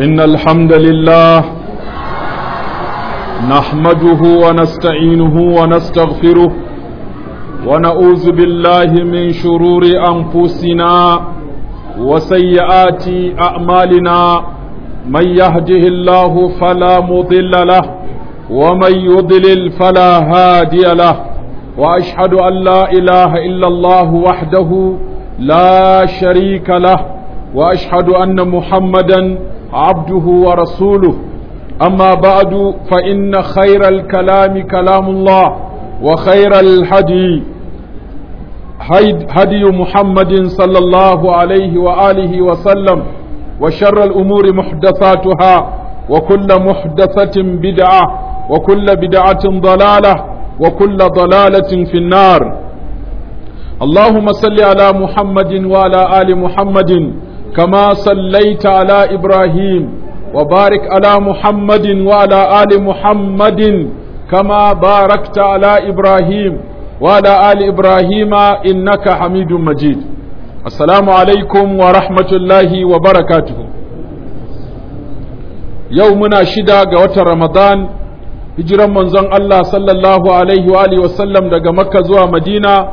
إن الحمد لله نحمده ونستعينه ونستغفره ونعوذ بالله من شرور أنفسنا وسيئات أعمالنا من يهده الله فلا مضل له ومن يضلل فلا هادي له وأشهد أن لا إله إلا الله وحده لا شريك له وأشهد أن محمدا عبده ورسوله أما بعد فإن خير الكلام كلام الله وخير الهدي هدي محمد صلى الله عليه وآله وسلم وشر الأمور محدثاتها وكل محدثة بدعة وكل بدعة ضلالة وكل ضلالة في النار اللهم صل على محمد وعلى آل محمد كما صليت على إبراهيم وبارك على محمد وعلى آل محمد كما باركت على إبراهيم وعلى آل إبراهيم إنك حميد مجيد السلام عليكم ورحمة الله وبركاته يومنا شدا قوة رمضان hijiran manzon Allah sallallahu alaihi wa alihi wasallam daga Makka zuwa Madina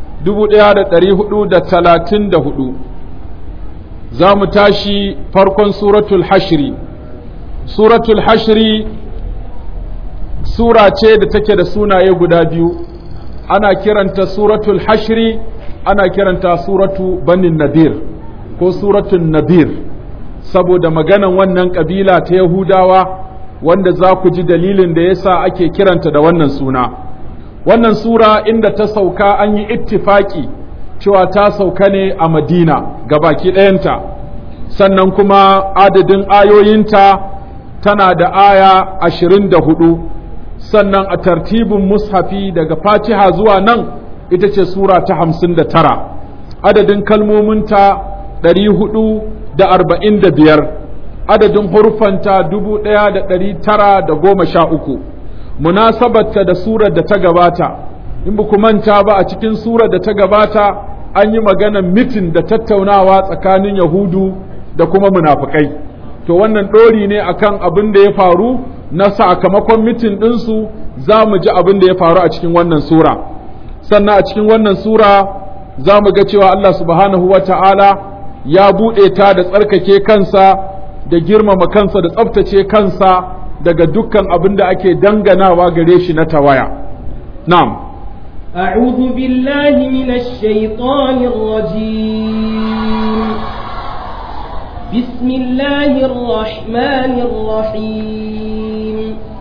1434 za mu tashi farkon suratul hashri suratul hashri sura ce da take da sunaye guda biyu ana kiranta suratul hashri ana kiranta suratu banin nadir ko suratul nadir saboda maganan wannan kabila ta yahudawa wanda za ku ji dalilin da yasa ake kiranta da wannan suna wannan sura inda ta sauka an yi ittifaki cewa ta sauka ne a madina baki ɗayanta sannan kuma adadin ayoyinta tana da aya ashirin da hudu sannan a tartibin mushafi daga fatiha zuwa nan ita ce sura ta hamsin da tara adadin kalmominta ɗari hudu da arba'in da biyar adadin hurufanta dubu ɗaya da ɗari tara da goma sha uku munasabarta da surar da ta gabata in ba ku manta ba a cikin surar da ta gabata an yi maganar mitin da tattaunawa tsakanin yahudu da kuma munafukai to wannan ɗori ne akan abin da ya faru na sakamakon mitin ɗinsu za mu ji abin da ya faru a cikin wannan sura sannan a cikin wannan sura za mu ga cewa Allah subhanahu wa ta'ala ya buɗe ta da tsarkake kansa da girmama kansa da tsaftace kansa daga dukkan abin da ake danganawa gare shi na tawaya na'am أعوذ بالله من الشيطان الرجيم بسم الله الرحمن الرحيم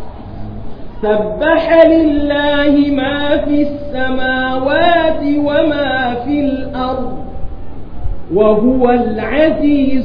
سبح لله ما في السماوات وما في الأرض وهو العزيز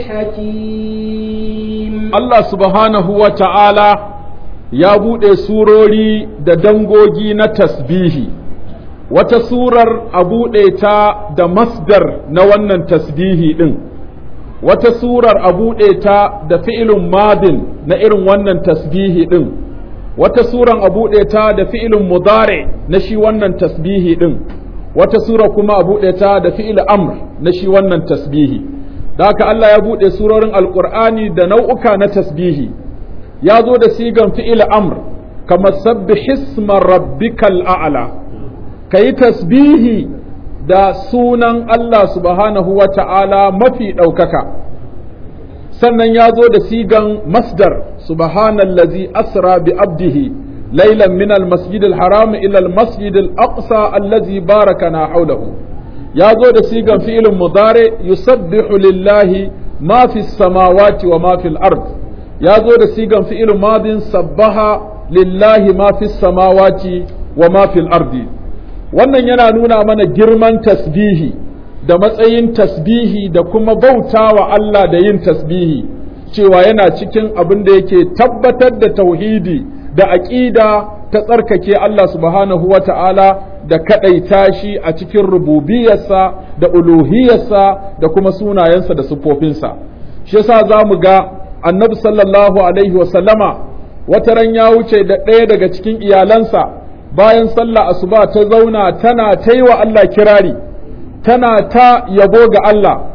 الحكيم Allah subhanahu wa ta'ala ya buɗe surori da dangogi na tasbihi, wata surar a buɗe ta da masdar na wannan tasbihi ɗin, wata surar a buɗe ta da fi'ilin madin na irin wannan tasbihi ɗin, wata surar a buɗe ta da fi'ilin mudare na shi wannan tasbihi ɗin, wata sura kuma a buɗe ta da fi'il amr na shi wannan tasbihi. da haka Allah ya buɗe surorin alƙur'ani da nau'uka na tasbihi ya zo da sigan fi'il amr kamar sabbi hisma rabbikal a'la ka yi tasbihi da sunan Allah subhanahu wa ta'ala mafi ɗaukaka sannan ya zo da sigan masdar subhanallazi asra bi abdihi lailan min al-masjid al-haram ila al-masjid al-aqsa allazi barakana hawlahu ya zo da sigan fi'ilin mudare yusabbihu lillahi ma fi samawati wa ma fil ard ya zo da sigan fi'ilin madin sabbaha lillahi ma fi samawati wa ma fil ardi wannan yana nuna mana girman tasbihi da matsayin tasbihi da kuma bauta wa Allah da yin tasbihi cewa yana cikin abin da yake tabbatar da tauhidi da aƙida ta tsarkake Allah subhanahu wa ta'ala da kaɗaita shi a cikin rububiyarsa da uluhiyarsa da kuma sunayensa da siffofinsa shi yasa za mu ga annabi sallallahu alaihi wasallama wata ran ya wuce da ɗaya daga cikin iyalansa bayan sallah asuba ta zauna tana ta yi wa Allah kirari tana ta yabo ga Allah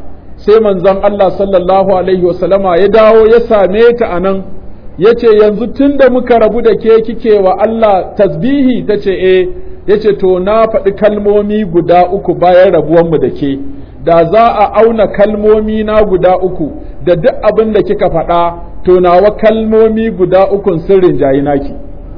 sai manzon Allah sallallahu alaihi wasallama ya dawo ya same ta a nan ya ce yanzu tun da muka rabu da ke kike wa Allah tasbihi ta ce e ya ce to na faɗi kalmomi guda uku bayan rabuwanmu da ke da za a auna kalmomi na guda uku da duk abin da kika faɗa to nawa kalmomi guda ukun sirrin jayi naki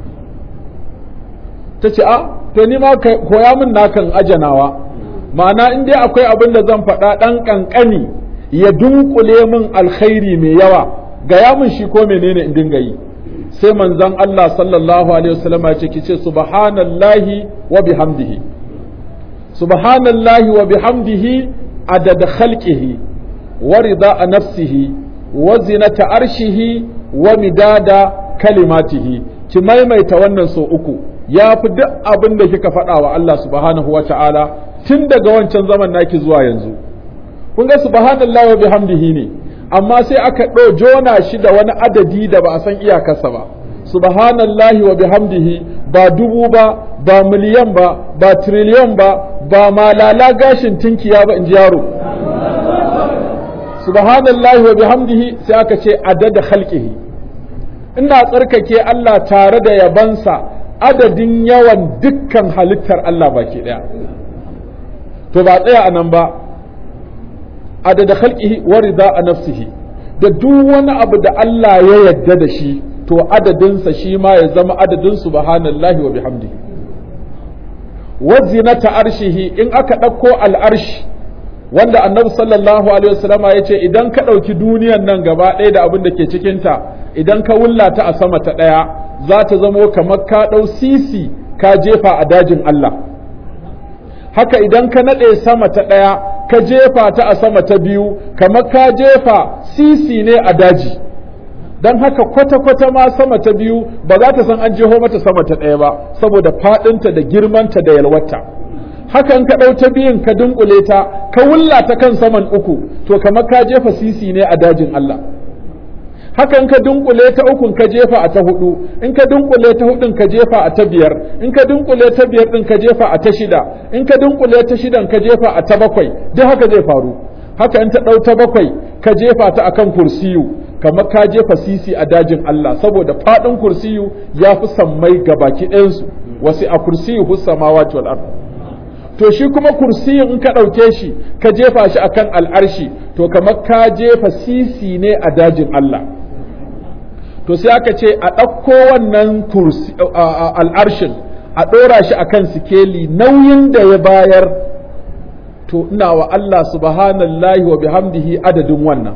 ta ce a to ni ma koya min nakan ajanawa ma'ana in dai akwai abin da zan faɗa ɗan ƙanƙani ya dunkule min alkhairi mai yawa gaya min shi ko menene in dinga yi sai manzon Allah sallallahu alaihi wasallam ya ce kice subhanallahi wa bihamdihi subhanallahi wa bihamdihi adada khalqihi wa rida nafsihi wa zinata arshihi wa midada kalimatihi ki maimaita wannan so uku ya fi duk abin da kika faɗa wa Allah subhanahu wa ta'ala tun daga wancan zaman naki zuwa yanzu kun ga subhanallahi wa bihamdihi ne amma sai aka ɗo jona shi da wani adadi da ba a san iyakarsa ba subhanallahi wa bihamdihi ba dubu ba ba miliyan ba ba triliyon ba ba malala gashin tinkiya ba in ji yaro subhanallahi wa bihamdihi sai aka ce adada khalqihi ina tsarkake Allah tare da yabansa adadin yawan dukkan halittar Allah baki daya to ba tsaya a nan ba adada khalqihi wa rida nafsihi da duk wani abu da Allah ya yadda da shi to adadinsa shi ma ya zama adadin subhanallahi wa bihamdihi wa zinata arshihi in aka ɗauko al'arshi wanda annabi sallallahu alaihi wasallam ya ce idan ka ɗauki duniyan nan gaba ɗaya da abin da ke cikinta idan ka wullata a sama ta ɗaya za ta zamo kamar ka ɗau sisi ka jefa a dajin Allah haka idan ka naɗe sama ta ɗaya ka jefa ta a sama ta biyu kamar ka jefa sisi ne a daji don haka kwata-kwata ma sama ta biyu ba za ta san an jeho mata sama ta ɗaya ba saboda faɗinta da girmanta da yalwata hakan ka ɗau ta biyun ka dunkule ta ka wulla ta kan saman uku to kamar ka jefa sisi ne a dajin Allah hakan ka dunkule ta ukun ka jefa a ta hudu in ka dunkule ta hudun ka jefa a ta biyar in ka dunkule ta biyar din ka jefa a ta shida in ka dunkule ta shidan ka jefa a ta bakwai duk haka zai faru haka in ta ɗau ta bakwai ka jefa ta akan kursiyu kamar ka jefa sisi a dajin Allah saboda faɗin kursiyu ya fi sammai ga baki ɗayansu wasu a kursiyu hus samawati wal ard to shi kuma kursiyin in ka ɗauke shi ka jefa shi akan al'arshi to kamar ka jefa sisi ne a dajin Allah to sai aka ce a ɗauko wannan al'arshin a ɗora shi akan sikeli nauyin da ya bayar to ina wa Allah subhanallahi wa bihamdihi adadin wannan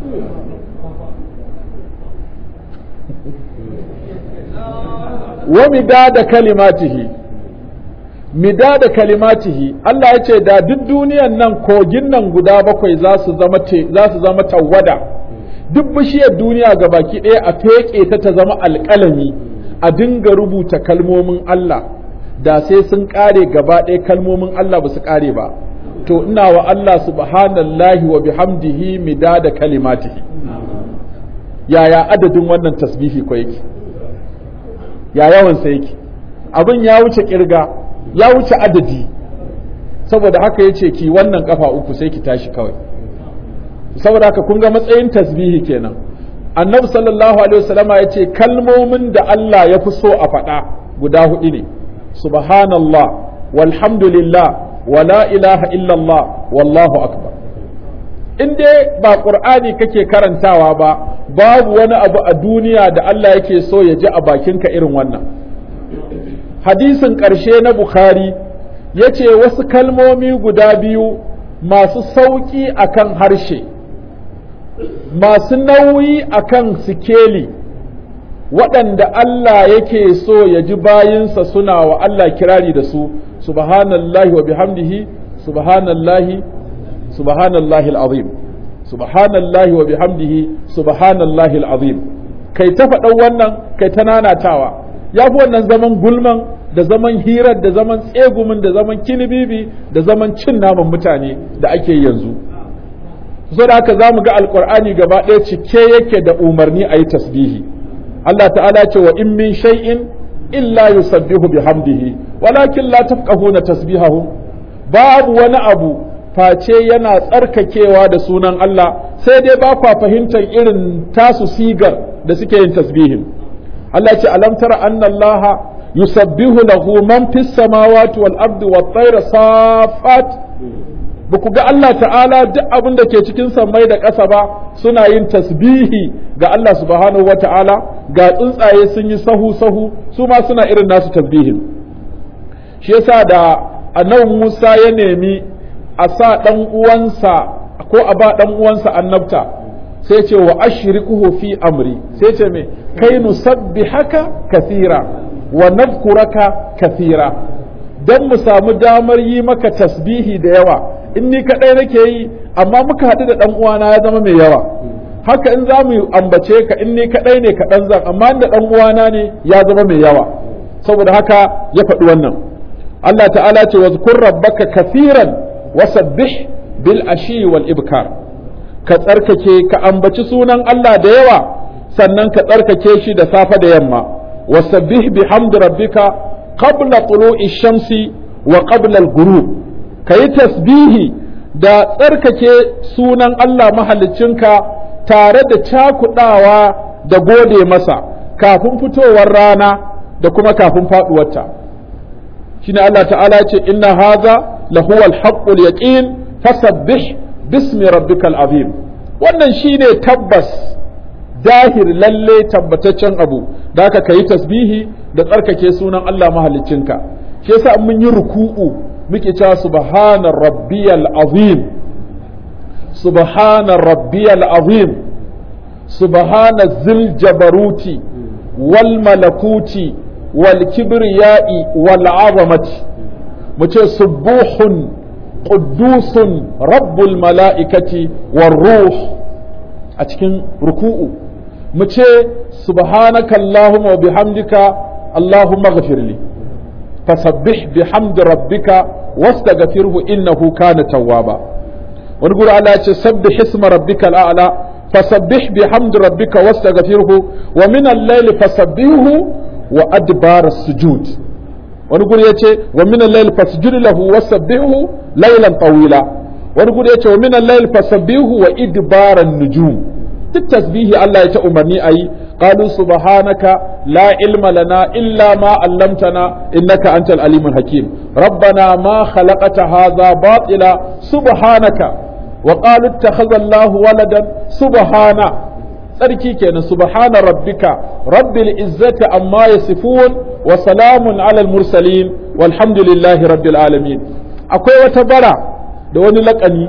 wa midada kalimatihi midada kalimatihi Allah ya ce da duk duniyan nan kogin nan guda bakwai za su zama za su zama tawwada duk bishiyar duniya ga baki ɗaya a feƙe ta ta zama alƙalami a dinga rubuta kalmomin Allah da sai sun ƙare gaba ɗaya kalmomin Allah ba su ƙare ba to ina wa Allah subhanallahi wa bihamdihi midada kalimatihi yaya adadin wannan tasbihi ko yake ya yawansa yake abin ya wuce kirga ya wuce adadi saboda haka ya ce ki wannan kafa uku sai ki tashi kawai saboda haka kun ga matsayin tasbihi kenan annabi sallallahu alaihi wasallama ya ce kalmomin da Allah ya fi so a faɗa guda hudu ne subhanallah walhamdulillah wala ilaha illallah wallahu akbar in dai ba qur'ani kake karantawa ba babu wani abu a duniya da Allah yake so ya ji a bakinka irin wannan hadisin ƙarshe na bukhari ya ce wasu kalmomi guda biyu masu sauƙi akan harshe masu nauyi akan sikeli waɗanda Allah yake so ya ji bayinsa suna wa Allah kirari da su subhanallahi wa bihamdihi subhanallahi subhanallahi al'azim subhanallahi wa bihamdihi subhanallahi al'azim kai ta faɗan wannan kai ta nanatawa ya fi wannan zaman gulman da zaman hirar da zaman tsegumin da zaman kinibibi da zaman cin naman mutane da ake yanzu so da haka za mu ga alkur'ani gaba ɗaya cike yake da umarni a yi tasbihi Allah ta'ala ce wa in min shay'in illa yusabbihu bihamdihi walakin la tafqahuna tasbihahum babu wani abu face yana tsarkakewa da sunan Allah sai dai ba kwa fahimtar irin tasu sigar da suke yin tasbihin Allah ce alam tara anna Allah yusabbihu lahu man fis samawati wal ardi wat tayra safat ba ku ga Allah ta'ala duk abin da ke cikin sammai da ƙasa ba suna yin tasbihi ga Allah subhanahu wa ta'ala ga tsuntsaye sun yi sahu sahu su ma suna irin nasu tasbihin shi yasa da annabi Musa ya nemi a sa ɗan uwansa ko a ba ɗan uwansa annabta sai ce wa ashriquhu fi amri sai ce me kai nusabbihaka kathira wa nadhkuraka kathira dan mu samu damar yi maka tasbihi da yawa in ni kadai nake yi amma muka haɗu da ɗan uwana ya zama mai yawa haka in za mu ambace ka in ni kadai ne kaɗan zan amma da ɗan uwana ne ya zama mai yawa saboda haka ya faɗi wannan Allah ta'ala ce wa zkur rabbaka kathiran wasabbih bil ashi wal ibkar ka tsarkake ka ambaci sunan Allah da yawa sannan ka tsarkake shi da safe da yamma wasabbih bihamdi rabbika qabla tulu'i shamsi wa qabla al-ghurub kayi tasbihi da tsarkake sunan Allah mahaliccinka tare da cakudawa da gode masa kafin fitowar rana da kuma kafin faduwarta shine Allah ta'ala ce inna haza lahuwa al-haqqul yaqin fasabbih bismi rabbikal azim wannan shine tabbas dahir lalle tabbataccen abu da haka kayi tasbihi da tsarkake sunan Allah mahaliccinka shi yasa mun yi ruku'u muke cewa subhana rabbiyal azim subhana rabbiyal azim subhana zil jabaruti wal malakuti wal kibriyai wal azamati mu ce subuhun quddusun rabbul mala'ikati war ruh a cikin ruku'u mu ce subhanaka allahumma wa bihamdika allahumma ghafirli fasabbih bihamdi rabbika wastaghfirhu innahu kana tawwaba wani guri Allah ya ce sabbih isma rabbika al'ala fasabbih bihamdi rabbika wastaghfirhu wa min al-layli fasabbihu wa adbar as-sujud wani guri ya ce wa min al-layli fasjud lahu wasabbihu laylan tawila wani guri ya ce wa min al-layli fasabbihu wa idbar an-nujum duk tasbihi Allah ya ta umarni ayi قالوا سبحانك لا علم لنا إلا ما علمتنا إنك أنت العليم الحكيم ربنا ما خلقت هذا باطلا سبحانك وقالوا اتخذ الله ولدا سبحانه tsarki kenan subhana rabbika rabbil izzati amma yasifun wa salamun alal mursalin walhamdulillahi rabbil alamin akwai wata bara da wani laƙani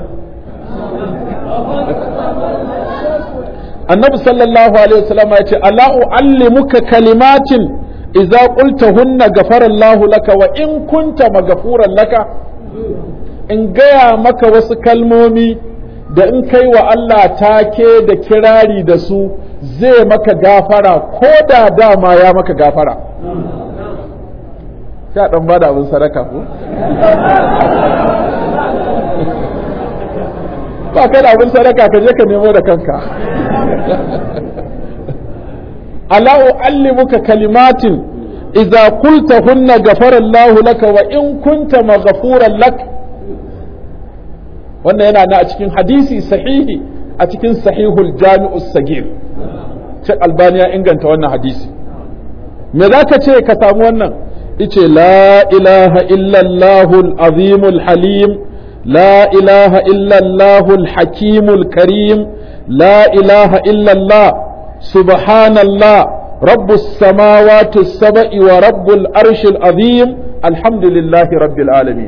annabi sallallahu alaihi wasallam ya ce ala uallimuka kalimatin idza qultahunna ghafara Allah laka wa in kunta maghfuran laka in gaya maka wasu kalmomi da in kai wa Allah take da kirari da su zai maka gafara ko da dama ya maka gafara sai dan bada abin sadaka ko ba kai da abin sadaka ka je ka nemo da kanka ala uallimuka kalimatin idza qultahunna ghafara Allahu laka wa in kunta maghfuran lak wannan yana na a cikin hadisi sahihi a cikin sahihul jami'u sagir Sheikh Albani ya inganta wannan hadisi me zaka ce ka samu wannan ice la ilaha illa Allahul azimul halim لا إله إلا الله الحكيم الكريم لا إله إلا الله سبحان الله رب السماوات السبع ورب الأرش العظيم الحمد لله رب العالمين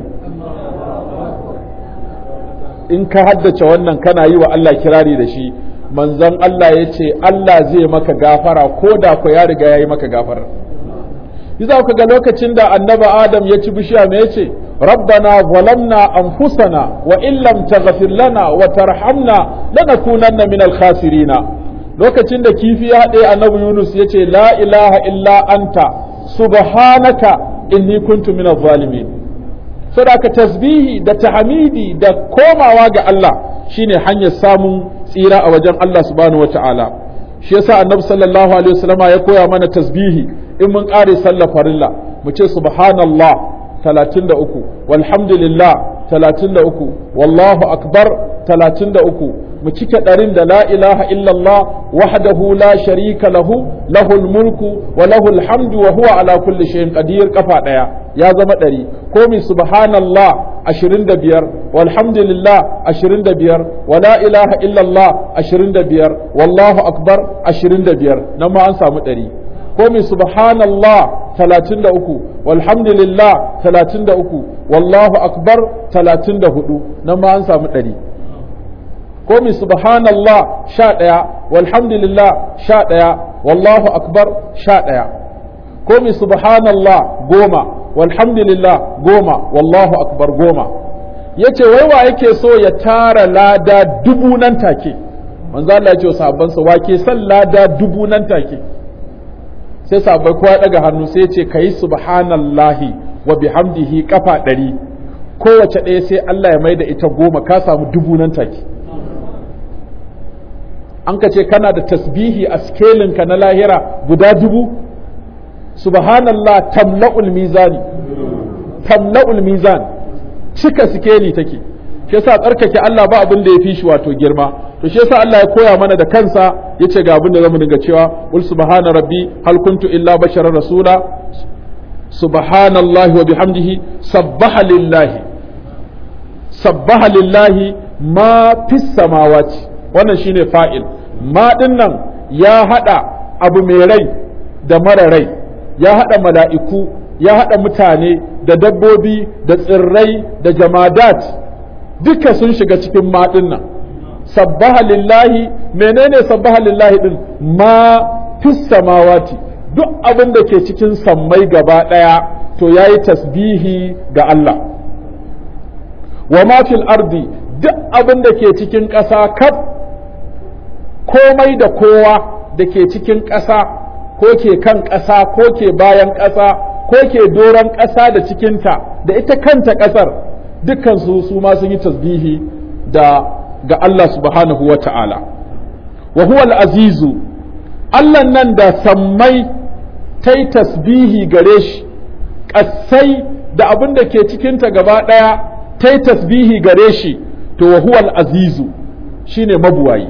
in ka haddace wannan kana yi wa Allah kirari da shi manzon Allah ya ce Allah zai maka gafara ko da ku ya riga ya yi maka gafara yi za ku ga lokacin da annaba Adam ya ci bishiya me ya ce ربنا ظلمنا أنفسنا وإن لم تغفر لنا وترحمنا لنكونن من الخاسرين lokacin da kifi ya haɗe annabi Yunus ya ce la ilaha illa anta subhanaka inni kuntu min zalimin saboda tasbihi da tahmidi da komawa ga Allah shine hanyar samun tsira a wajen Allah subhanahu wataala shi yasa annabi sallallahu alaihi wasallam ya koya mana tasbihi in mun ƙare sallar farilla mu ce subhanallah talatin da uku walhamdulillah talatin da uku wallahu akbar talatin da uku mu cike ɗarin da la ilaha illallah wahdahu la sharika lahu lahul mulku wa lahul hamdu wa huwa ala kulli shay'in qadir kafa ɗaya ya zama ɗari ko mi subhanallah ashirin da biyar walhamdulillah ashirin da biyar wa la ilaha illallah ashirin da biyar wallahu akbar ashirin da biyar nan ma an samu ɗari ko mi subhanallah talatin da uku walhamdulillah talatin da uku wallahu akbar talatin da hudu nan ma an samu ɗari ko mi subhanallah sha ɗaya walhamdulillah sha ɗaya wallahu akbar sha ɗaya ko mi subhanallah goma walhamdulillah goma wallahu akbar goma ya ce wai wa yake so ya tara lada dubu nan take manzo Allah ya ce wa sahabbansa wa ke son lada dubu nan take sai sabai kowa ya daga hannu sai ya ce kayi subhanallahi wa bihamdihi kafa ɗari kowace ɗaya sai Allah ya mai da ita goma ka samu dubu nan take an ka ce kana da tasbihi a skelinka na lahira guda dubu subhanallah tamla'ul mizani tamla'ul mizan cika sikeli take shi yasa tsarkake Allah ba abin da ya fi shi wato girma to shi yasa Allah ya koya mana da kansa yace ga abin da zamu dinga cewa qul subhana rabbi hal kuntu illa basharar rasula subhanallahi wa bihamdihi sabbaha lillahi sabbaha lillahi ma fis samawati wannan shine fa'il ma dinnan ya hada abu mai rai da mara rai ya hada mala'iku ya hada mutane da dabbobi da tsirrai da jamadat duka sun shiga cikin ma dinnan sabbaha lillahi menene sabbaha lillahi din ma fis samawati duk abin da ke cikin sammai gaba daya to yayi tasbihi ga Allah wa ma fil ardi duk abin da ke cikin ƙasa kaf komai da kowa da ke cikin ƙasa ko ke kan ƙasa ko ke bayan ƙasa ko ke doron ƙasa da cikinta da ita kanta ƙasar dukkan su su ma sun yi tasbihi da ga Allah subhanahu wa ta'ala wa huwa al-azizu Allah nan da sammai ta yi tasbihi gare shi ƙasai da abin da ke cikinta gaba ɗaya ta yi tasbihi gare shi to wa huwa al-azizu shine mabuwayi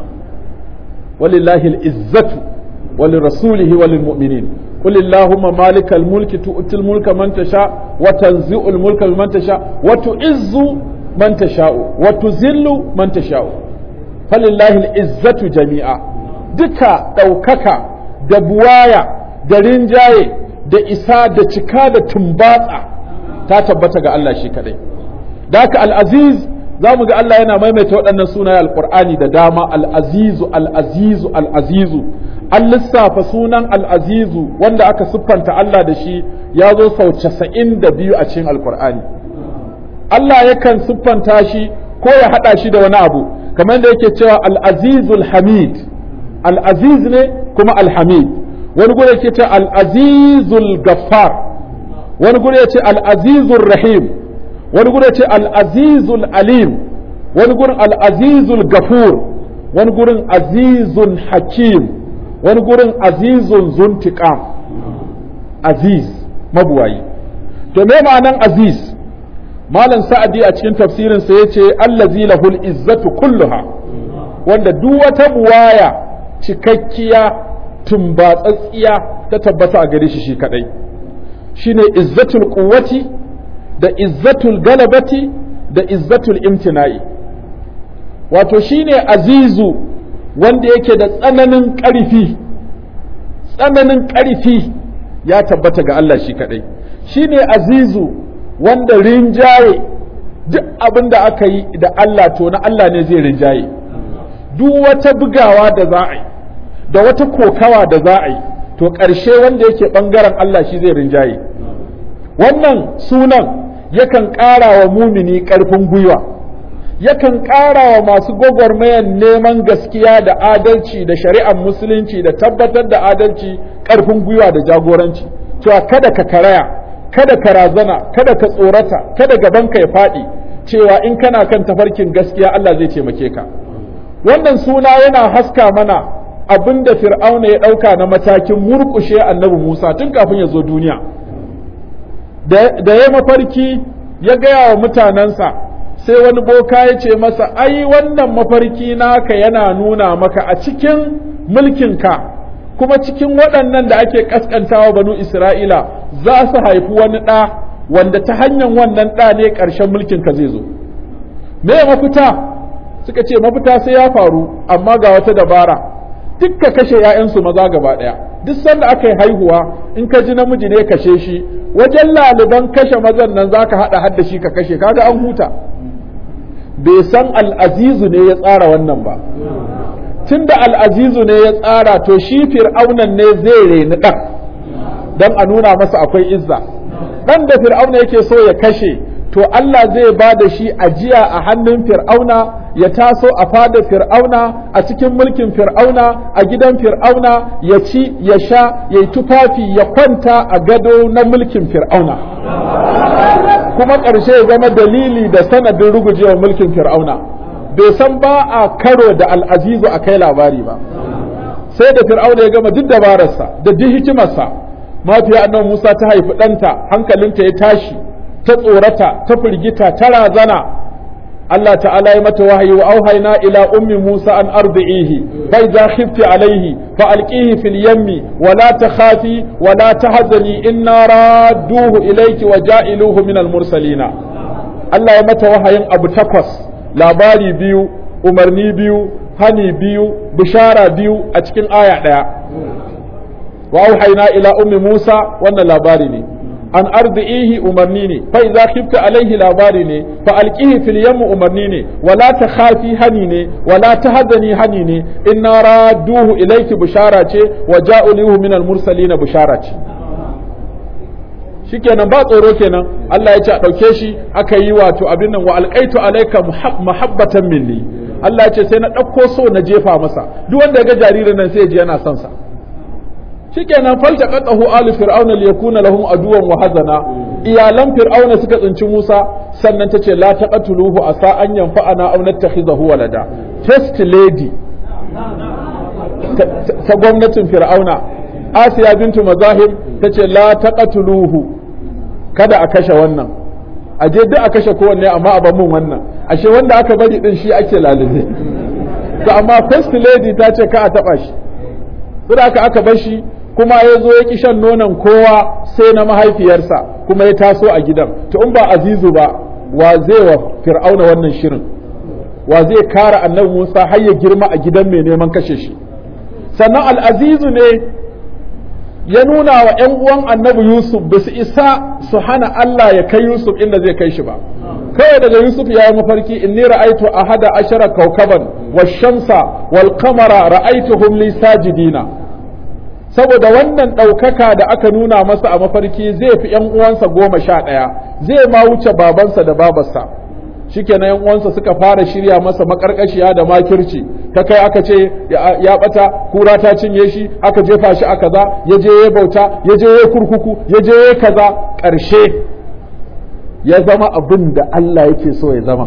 walillahi al-izzatu ولرسوله وللمؤمنين قل اللهم مالك الملك تؤتي الملك من تشاء وتنزع الملك من تشاء وتعز من تشاء وتذل من تشاء فلله العزة جميعا دكا دوككا دبوايا درنجاي da isa da cika da tumbatsa ta tabbata ga Allah shi kadai da haka al-aziz za mu ga Allah yana maimaita waɗannan sunaye alƙur'ani da dama al-azizu al-azizu al-azizu an lissafa sunan al'azizu wanda aka siffanta Allah da shi ya zo sau casa'in da biyu a cikin alkur'ani Allah yakan siffanta shi ko ya haɗa shi da wani abu kamar da yake cewa al'azizul hamid al'aziz ne kuma alhamid wani gure yake ce al'azizul gaffar wani gure ya ce al'azizul rahim wani gure ce al'azizul alim wani gurin al'azizul gafur wani gurin azizun hakim wani gurin azizun zuntiƙam aziz mabuwayi to me ma'anan aziz malam sa'adi a cikin tafsirinsa ya ce allazi lahul izzatu kulluha wanda duk wata buwaya cikakkiya tumbatsatsiya ta tabbata a gare shi shi kadai shine izzatul quwwati da izzatul galabati da izzatul imtina'i wato shine azizu wanda yake da tsananin ƙarfi tsananin ƙarfi ya tabbata ga Allah shi kaɗai shi ne azizu wanda rinjaye duk abin da aka yi da Allah to na Allah ne zai rinjaye duk wata bugawa da za a yi da wata kokawa da za a yi to ƙarshe wanda yake ɓangaren Allah shi zai rinjaye wannan sunan yakan ƙara wa mumini ƙarfin gwiwa yakan ƙara wa masu gwagwarmayan neman gaskiya da adalci da shari'ar musulunci da tabbatar da adalci ƙarfin gwiwa da jagoranci cewa kada ka karaya kada ka razana kada ka tsorata kada gabanka ya faɗi cewa in kana kan tafarkin gaskiya Allah zai taimake ka wannan suna yana haska mana abin da fir'auna ya ɗauka na matakin murƙushe annabi musa tun kafin ya zo duniya da ya mafarki ya gaya wa mutanensa sai wani boka ya ce masa ai wannan mafarki naka yana nuna maka a cikin mulkinka kuma cikin waɗannan da ake ƙasƙantawa banu isra'ila za su haifi wani ɗa wanda ta hanyar wannan ɗa ne ƙarshen mulkinka zai zo me mafita suka ce mafita sai ya faru amma ga wata dabara duk ka kashe 'ya'yansu maza gaba ɗaya duk sanda aka yi haihuwa in ka ji namiji ne kashe shi wajen laliban kashe mazan nan za ka haɗa hadda shi ka kashe kaga an huta bai san al'azizu ne ya tsara wannan ba tunda al'azizu ne ya tsara to shi fir'aunan ne zai reni ɗan don a nuna masa akwai izza ɗan da fir'auna yake so ya kashe to Allah zai ba da shi ajiya a hannun fir'auna ya taso a fada fir'auna a cikin mulkin fir'auna a gidan fir'auna ya ci ya sha ya yi tufafi ya kwanta a gado na mulkin fir'auna kuma ƙarshe ya zama dalili da sanadin rugujewa mulkin fir'auna bai san ba a karo da al'azizu a kai labari ba sai da fir'auna ya gama duk dabararsa da duk hikimarsa mafiya annabi musa ta haifi ɗanta hankalinta ya tashi ta tsorata ta firgita ta razana Allah ta'ala ya mata wahayi wa auhayna ila ummi Musa an ardi'ihi fa idza khifti alayhi fa alqihi fil yammi wa la takhafi wa la tahzani inna radduhu ilayki wa ja'iluhu min al mursalina Allah ya mata wahayin abu takwas labari biyu umarni biyu hani biyu bishara biyu a cikin aya daya wa auhayna ila ummi Musa wannan labari ne an arzihi umarni ne fa idza khifta alaihi labari ne fa alqihi fil yam umarni ne wala takhafi hani ne wala tahzani hani ne inna radduhu ilayki bushara ce wa ja'ulihu min al mursalin bushara ce shikenan ba tsoro kenan Allah ya ce a dauke shi aka yi wato abin nan wa alqaitu alayka muhabbatan minni Allah ya ce sai na dauko so na jefa masa duk wanda ya ga jaririn nan sai ya ji yana son sa shikenan faltaqatahu alu fir'auna liyakuna lahum aduwan wa hazana iyalan fir'auna suka tsinci Musa sannan tace la taqatuluhu asa an yanfa'ana aw nattakhizahu walada first lady ta gwamnatin fir'auna Asiya bintu Mazahib tace la taqatuluhu kada a kashe wannan a je duk a kashe kowanne amma a ban mun wannan ashe wanda aka bari din shi ake lalube to amma first lady ta ce ka a taba shi saboda aka bar shi kuma ya zo ya ki shan nonon kowa sai na mahaifiyarsa kuma ya taso a gidan to in ba azizu ba wa zai wa fir'auna wannan shirin wa zai kara annabi musa har ya girma a gidan mai neman kashe shi sannan al'azizu ne ya nuna wa ‘yan uwan annabi yusuf ba su isa su hana allah ya kai yusuf inda zai kai shi ba kawai daga yusuf ya yi mafarki inni ra'aitu ahada ashara kaukaban wa shamsa wal qamara ra'aituhum li sajidina saboda wannan ɗaukaka da aka nuna masa a mafarki zai fi ‘yan uwansa goma sha ɗaya zai ma wuce babansa da babarsa shikenan ‘yan uwansa suka fara shirya masa makarkashiya da makirci ta kai aka ce ya ɓata kura ta cinye shi aka jefa shi a kaza ya je ya bauta ya je ya kurkuku ya je ya kaza ƙarshe ya zama abin da Allah yake so ya zama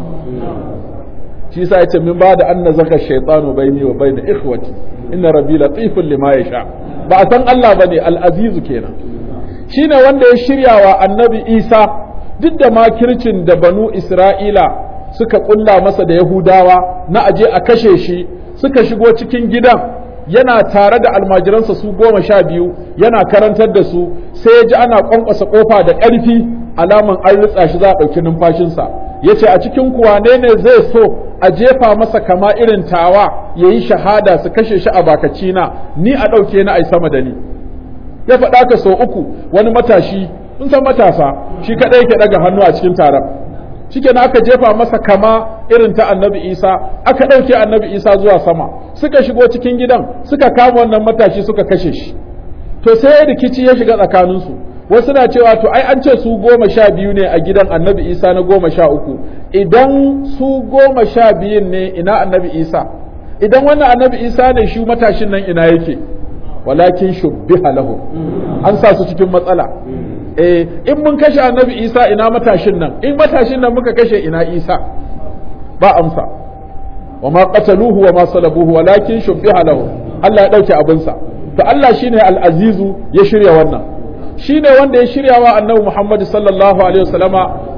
shi sa ya ce min ba da an nazaka shaytanu baini wa baina ikhwati inna rabbi latifun lima yasha ba a san Allah bane al-azizu kenan shine wanda ya shirya wa annabi Isa duk da makircin da banu Isra'ila suka kulla masa da Yahudawa na aje a kashe shi suka shigo cikin gidan yana tare da almajiransa su goma sha biyu yana karantar da su sai ya ji ana kwankwasa kofa da ƙarfi alaman an ritsa shi za a ɗauki numfashinsa ya ce a cikin kuwane ne zai so a jefa masa kama irin tawa ya yi shahada su kashe shi a bakacina ni a ɗauke na ai sama da ni ya faɗa ka sau uku wani matashi sun san matasa shi kaɗai yake ɗaga hannu a cikin taron shikenan aka jefa masa kama irin ta annabi isa aka ɗauke annabi isa zuwa sama suka shigo cikin gidan suka kama wannan matashi suka kashe shi to sai rikici ya shiga tsakaninsu wasu na cewa to ai an ce su goma sha biyu ne a gidan annabi isa na goma sha uku idan su goma sha biyun ne ina annabi isa idan wannan annabi isa ne shi matashin nan ina yake walakin shubbiha lahu an sa su cikin matsala eh in mun kashe annabi isa ina matashin nan in matashin nan muka kashe ina isa ba amsa wa ma qataluhu wa ma salabuhu walakin shubbiha lahu Allah ya dauke abinsa to Allah shine al-azizu ya shirya wannan shine wanda ya shirya wa annabi Muhammad sallallahu alaihi wasallama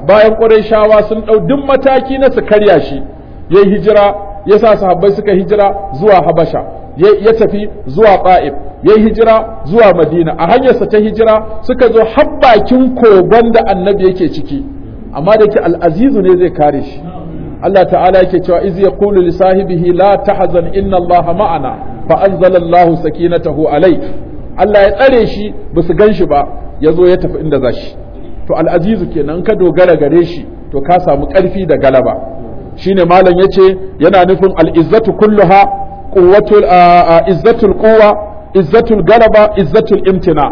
bayan Qurayshawa sun ɗau duk mataki na su karya shi yayi hijira ya sa sahabbai suka hijira zuwa Habasha ya tafi zuwa Ta'if yayi hijira zuwa Madina a hanyarsa ta hijira suka zo har bakin kogon da annabi yake ciki amma da yake al'azizu ne zai kare shi Allah ta'ala yake cewa iz yaqulu li sahibihi la tahzan inna Allah ma'ana fa anzala Allah sakinatahu alai Allah ya tsare shi ba su gan shi ba ya zo ya tafi inda za shi to al'azizu kenan ka dogara gare shi to ka samu ƙarfi da galaba shine malam yace yana nufin al'izzatu kulluha quwwatul izzatul quwwa izzatul galaba izzatul imtina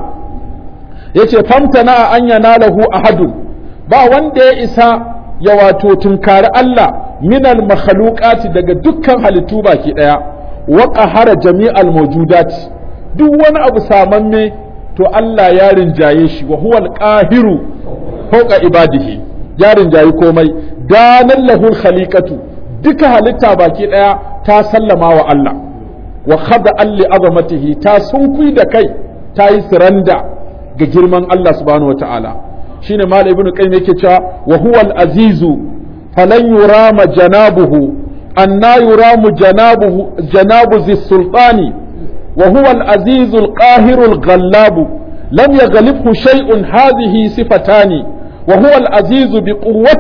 yace famtana an yanalahu ahadun ba wanda ya isa ya wato tunkari Allah minal makhluqati daga dukkan halittu baki daya wa qahara jami'al mawjudat duk wani abu samamme to Allah ya rinjaye shi wa huwal qahiru fawqa ibadihi ya rinjayi komai danan lahul khaliqatu duka halitta baki daya ta sallama wa Allah wa khada alli azamatihi ta sunkui da kai ta yi siranda ga girman Allah subhanahu wataala shine malam ibnu qayyim yake cewa wa huwal azizu falan yurama janabuhu anna yuramu janabuhu janabu zi sultani وهو العزيز القاهر الغلاب لم يغلبه شيء هذه صفتان وهو العزيز بقوة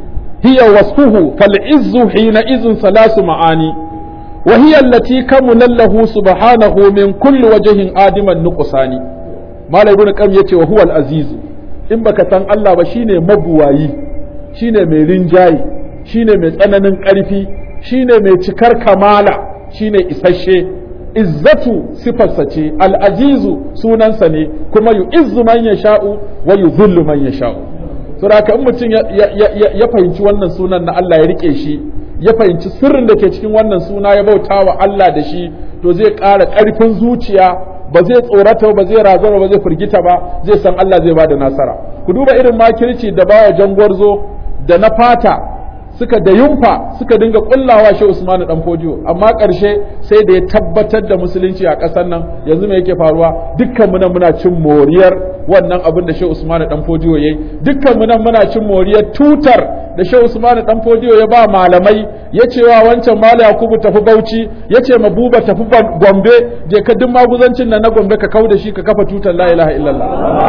هي وصفه فالعز حينئذ ثلاث معاني وهي التي كمل له سبحانه من كل وجه آدم النقصان ما لا يقول كم يتي وهو العزيز in baka san Allah ba shine mabuwayi shine mai rinjaye shine mai tsananin ƙarfi shine mai cikar kamala shine isasshe izzatu sifarsa ce al'azizu sunansa ne kuma yu izzu man ya sha'u wa yu zullu man ya sha'u saboda in mutum ya fahimci wannan sunan na Allah ya rike shi ya fahimci sirrin da ke cikin wannan suna ya bauta wa Allah da shi to zai ƙara ƙarfin zuciya ba zai tsorata ba zai razana ba zai firgita ba zai san Allah zai ba da nasara ku duba irin makirci da bawa jangwarzo da na fata suka da yunfa suka dinga kullawa shi Usmanu dan Fodiyo amma ƙarshe sai da ya tabbatar da musulunci a ƙasar nan yanzu me yake faruwa dukkan mu nan muna cin moriyar wannan abin da shi Usmanu dan Fodiyo yayi dukkan mu nan muna cin moriyar tutar da shi Usmanu dan Fodiyo ya ba malamai ya ce wa wancan Malam Yakubu tafi Bauchi ya ce ma Buba tafi Gombe je ka duk maguzancin nan na Gombe ka kauda shi ka kafa tutar la ilaha illallah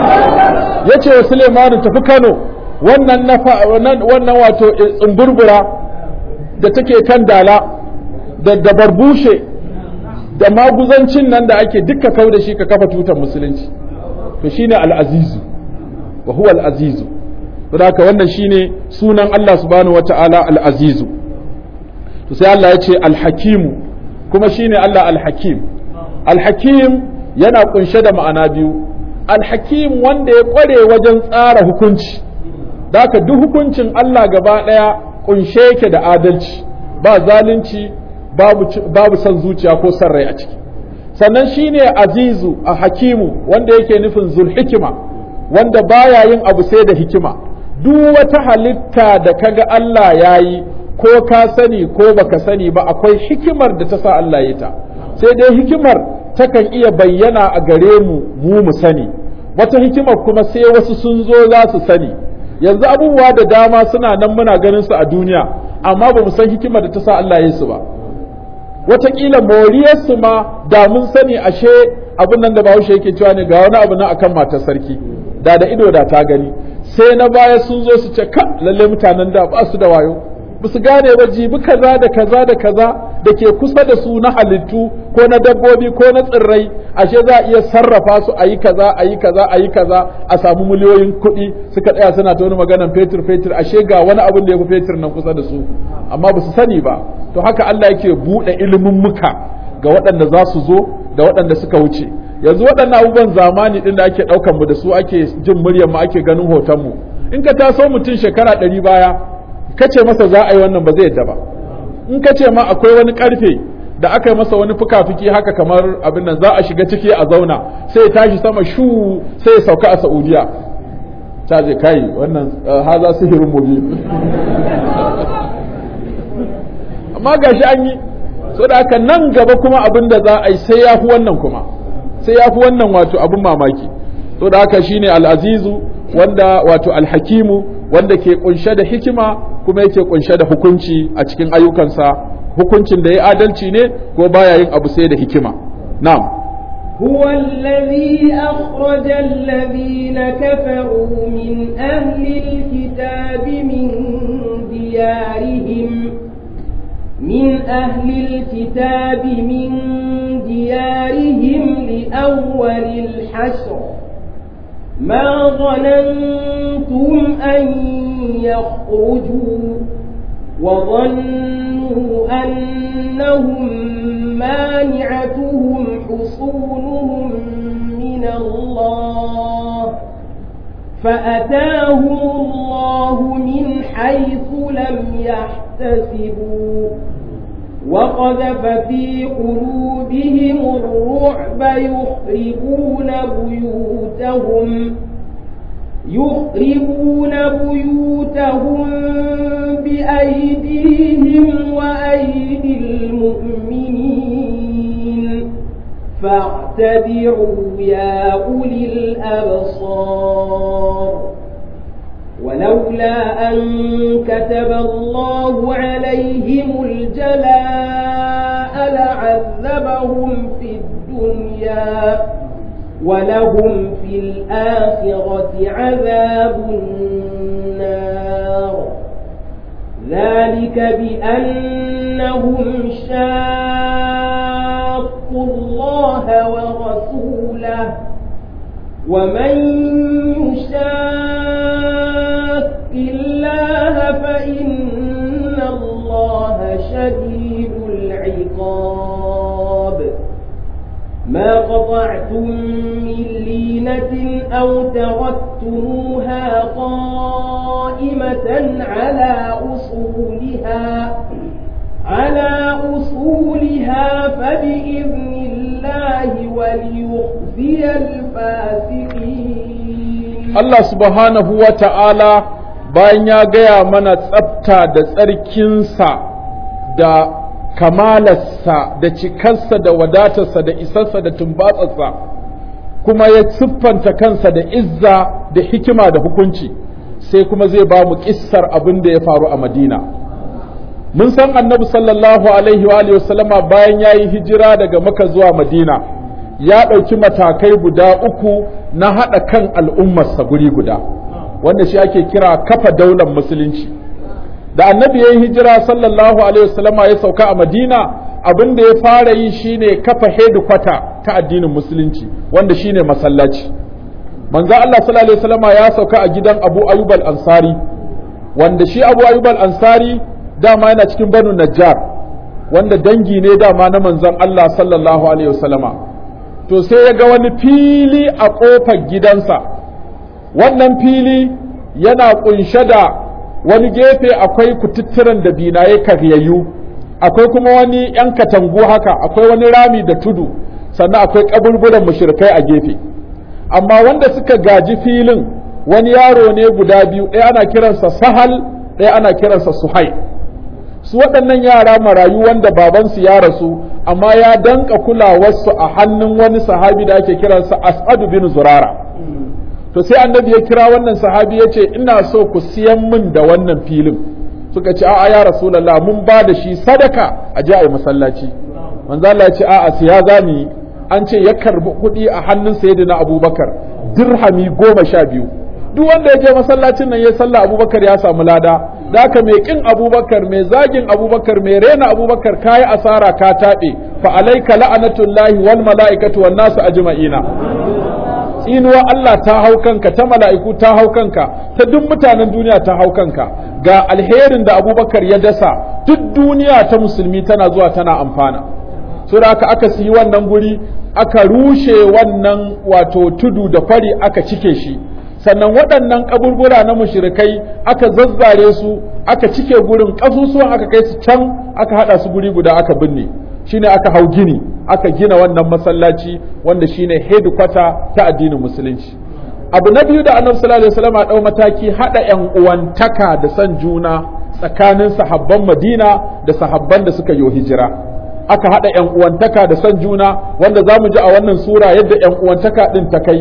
ya ce wa Suleimanu tafi Kano wannan wannan wato tsumburbura da take kan dala da da barbushe da maguzancin nan da ake duka kau da shi ka kafa tutar musulunci to shine al-azizu wa huwa al-azizu haka wannan shine sunan Allah subhanahu wata'ala al-azizu to sai Allah ya ce al-hakimu kuma shine Allah al-hakim al-hakim yana kunshe da ma'ana biyu al-hakim wanda ya kware wajen tsara hukunci Daka duk hukuncin Allah gaba ɗaya ƙunshe yake da adalci ba zalunci babu, babu son zuciya ko son rai a ciki sannan shine azizu a hakimu wanda yake nufin zulhikima wanda baya yin abu sai da hikima duk wata halitta da kaga Allah ya yi ko ka sani ko baka sani ba akwai hikimar da ta sa Allah ya ta sai dai hikimar takan iya bayyana a gare mu mu mu sani wata hikimar kuma sai wasu sun zo za su sani yanzu abubuwa da dama suna nan muna ganin su a duniya amma ba mu san hikimar da ta sa Allah ya su ba wataƙila moriyarsu ma da mun sani ashe abin nan da bahaushe yake cewa ne ga wani abu na akan matar sarki da da ido da ta gani sai na baya sun zo su ce ka lalle mutanen da ba su da wayo ba su gane ba jibi kaza da kaza da kaza da ke kusa da su na halittu ko na dabbobi ko na tsirrai ashe za a iya sarrafa su a yi kaza a yi kaza a yi kaza a samu miliyoyin kuɗi suka tsaya suna ta wani maganan fetur fetur ashe ga wani abin da ya fi fetur nan kusa da su amma ba su sani ba to haka Allah yake buɗe ilimin muka ga waɗanda za su zo da waɗanda suka wuce yanzu waɗannan abubuwan zamani ɗin da ake ɗaukan mu da su ake jin muryar mu ake ganin hoton mu in ka taso mutum shekara ɗari baya ka ce masa za a yi wannan ba zai yadda ba in ka ce ma akwai wani karfe da aka yi masa wani fuka-fuki haka kamar abin nan za a shiga ciki a zauna sai ya tashi sama shu sai ya sauka a saudiya ta je kai wannan haza sihirin mubin amma gashi an yi so da haka nan gaba kuma abin da za a yi sai ya fi wannan kuma sai ya fi wannan wato abin mamaki so da haka shine al'azizu wanda wato alhakimu wanda ke kunshe da hikima kuma yake kunshe da hukunci a cikin ayyukansa hukuncin da ya adalci ne ko baya yin abu sai da hikima na'am هو الذي أخرج الذين كفروا من أهل الكتاب من ديارهم من أهل الكتاب من ديارهم لأول الحشر ما ظننتم أن يخرجوا وظنوا أنهم مانعتهم حصونهم من الله فأتاهم الله من حيث لم يحتسبوا وقذف في قلوبهم الرعب يخربون بيوتهم يخربون بيوتهم بأيديهم وأيدي المؤمنين فاعتبروا يا أولي الأبصار ولولا أن كتب الله عليهم الجلاء لعذبهم في الدنيا ولهم في الآخرة عذاب النار ذلك بأنهم شاقوا الله ورسوله ومن يشاق الله فإن الله شديد العقاب ما قطعتم من لينة أو تركتموها قائمة على أصولها على أصولها فبإذن الله وليخزي الفاسقين Allah subhanahu wa ta'ala bayan ya gaya mana tsafta da tsarkinsa da kamalarsa da cikarsa da wadatarsa da isarsa da tumbatsarsa kuma ya siffanta kansa da izza da hikima da hukunci sai kuma zai ba mu kissar abin da ya faru a madina mun san annabi sallallahu alaihi wa alihi wasallama bayan ya yi hijira daga maka zuwa madina ya ɗauki matakai guda uku na haɗa kan al'ummarsa guri guda wanda shi ake kira kafa daular musulunci da annabi ya yi hijira sallallahu alaihi wasallama ya sauka a madina abin da ya fara yi shine kafa hedikwata ta addinin musulunci wanda shine masallaci manzo Allah sallallahu alaihi wasallama ya sauka a gidan Abu Ayyub al-Ansari wanda shi Abu Ayyub al-Ansari dama yana cikin Banu Najjar wanda dangi ne dama na manzon Allah sallallahu alaihi wasallama to sai ya ga wani fili a ƙofar gidansa wannan fili yana ƙunshe da wani gefe akwai kututturen da binaye karyayyu akwai kuma wani ‘yan katangu haka akwai wani rami da tudu sannan akwai ƙaburburan mushrikai a gefe amma wanda suka gaji filin wani yaro ne guda biyu ɗaya ana kiransa sahal ɗaya ana kiransa suhai su waɗannan yara marayu wanda babansu ya rasu amma ya danka kulawarsu a hannun wani sahabi da ake kiransa as'adu bin zurara to sai annabi ya kira wannan sahabi ya ce ina so ku siyan min da wannan filin suka ce a'a ya rasulullah mun ba da shi sadaka a je a yi masallaci manzo Allah ya ce a'a siya zani an ce ya karbi kuɗi a hannun sayyidina abubakar dirhami goma sha biyu duk wanda ya je masallacin nan ya sallah abubakar ya samu lada da haka mai kin abubakar mai zagin abubakar mai rena abubakar kayi asara ka taɓe fa alaika la'anatullahi wal mala'ikatu wan nasu ajma'ina tsinuwa Allah ta hau kanka ta mala'iku ta hau kanka ta duk mutanen duniya ta hau kanka ga alherin da abubakar ya dasa duk duniya ta musulmi tana zuwa tana amfana so da aka aka siyi wannan guri aka rushe wannan wato tudu da kwari aka cike shi sannan waɗannan kaburbura na mushrikai aka zazzare su aka cike gurin ƙasusuwan aka kai su can aka haɗa su guri guda aka binne shine aka hau gini aka gina wannan masallaci wanda shine headquarter ta addinin musulunci abu na biyu da annabi sallallahu alaihi wasallam dau mataki hada yan uwantaka da san juna tsakanin sahabban Madina da sahabban da suka yi hijira aka hada yan uwantaka da san juna wanda zamu ji a wannan sura yadda yan uwantaka din ta kai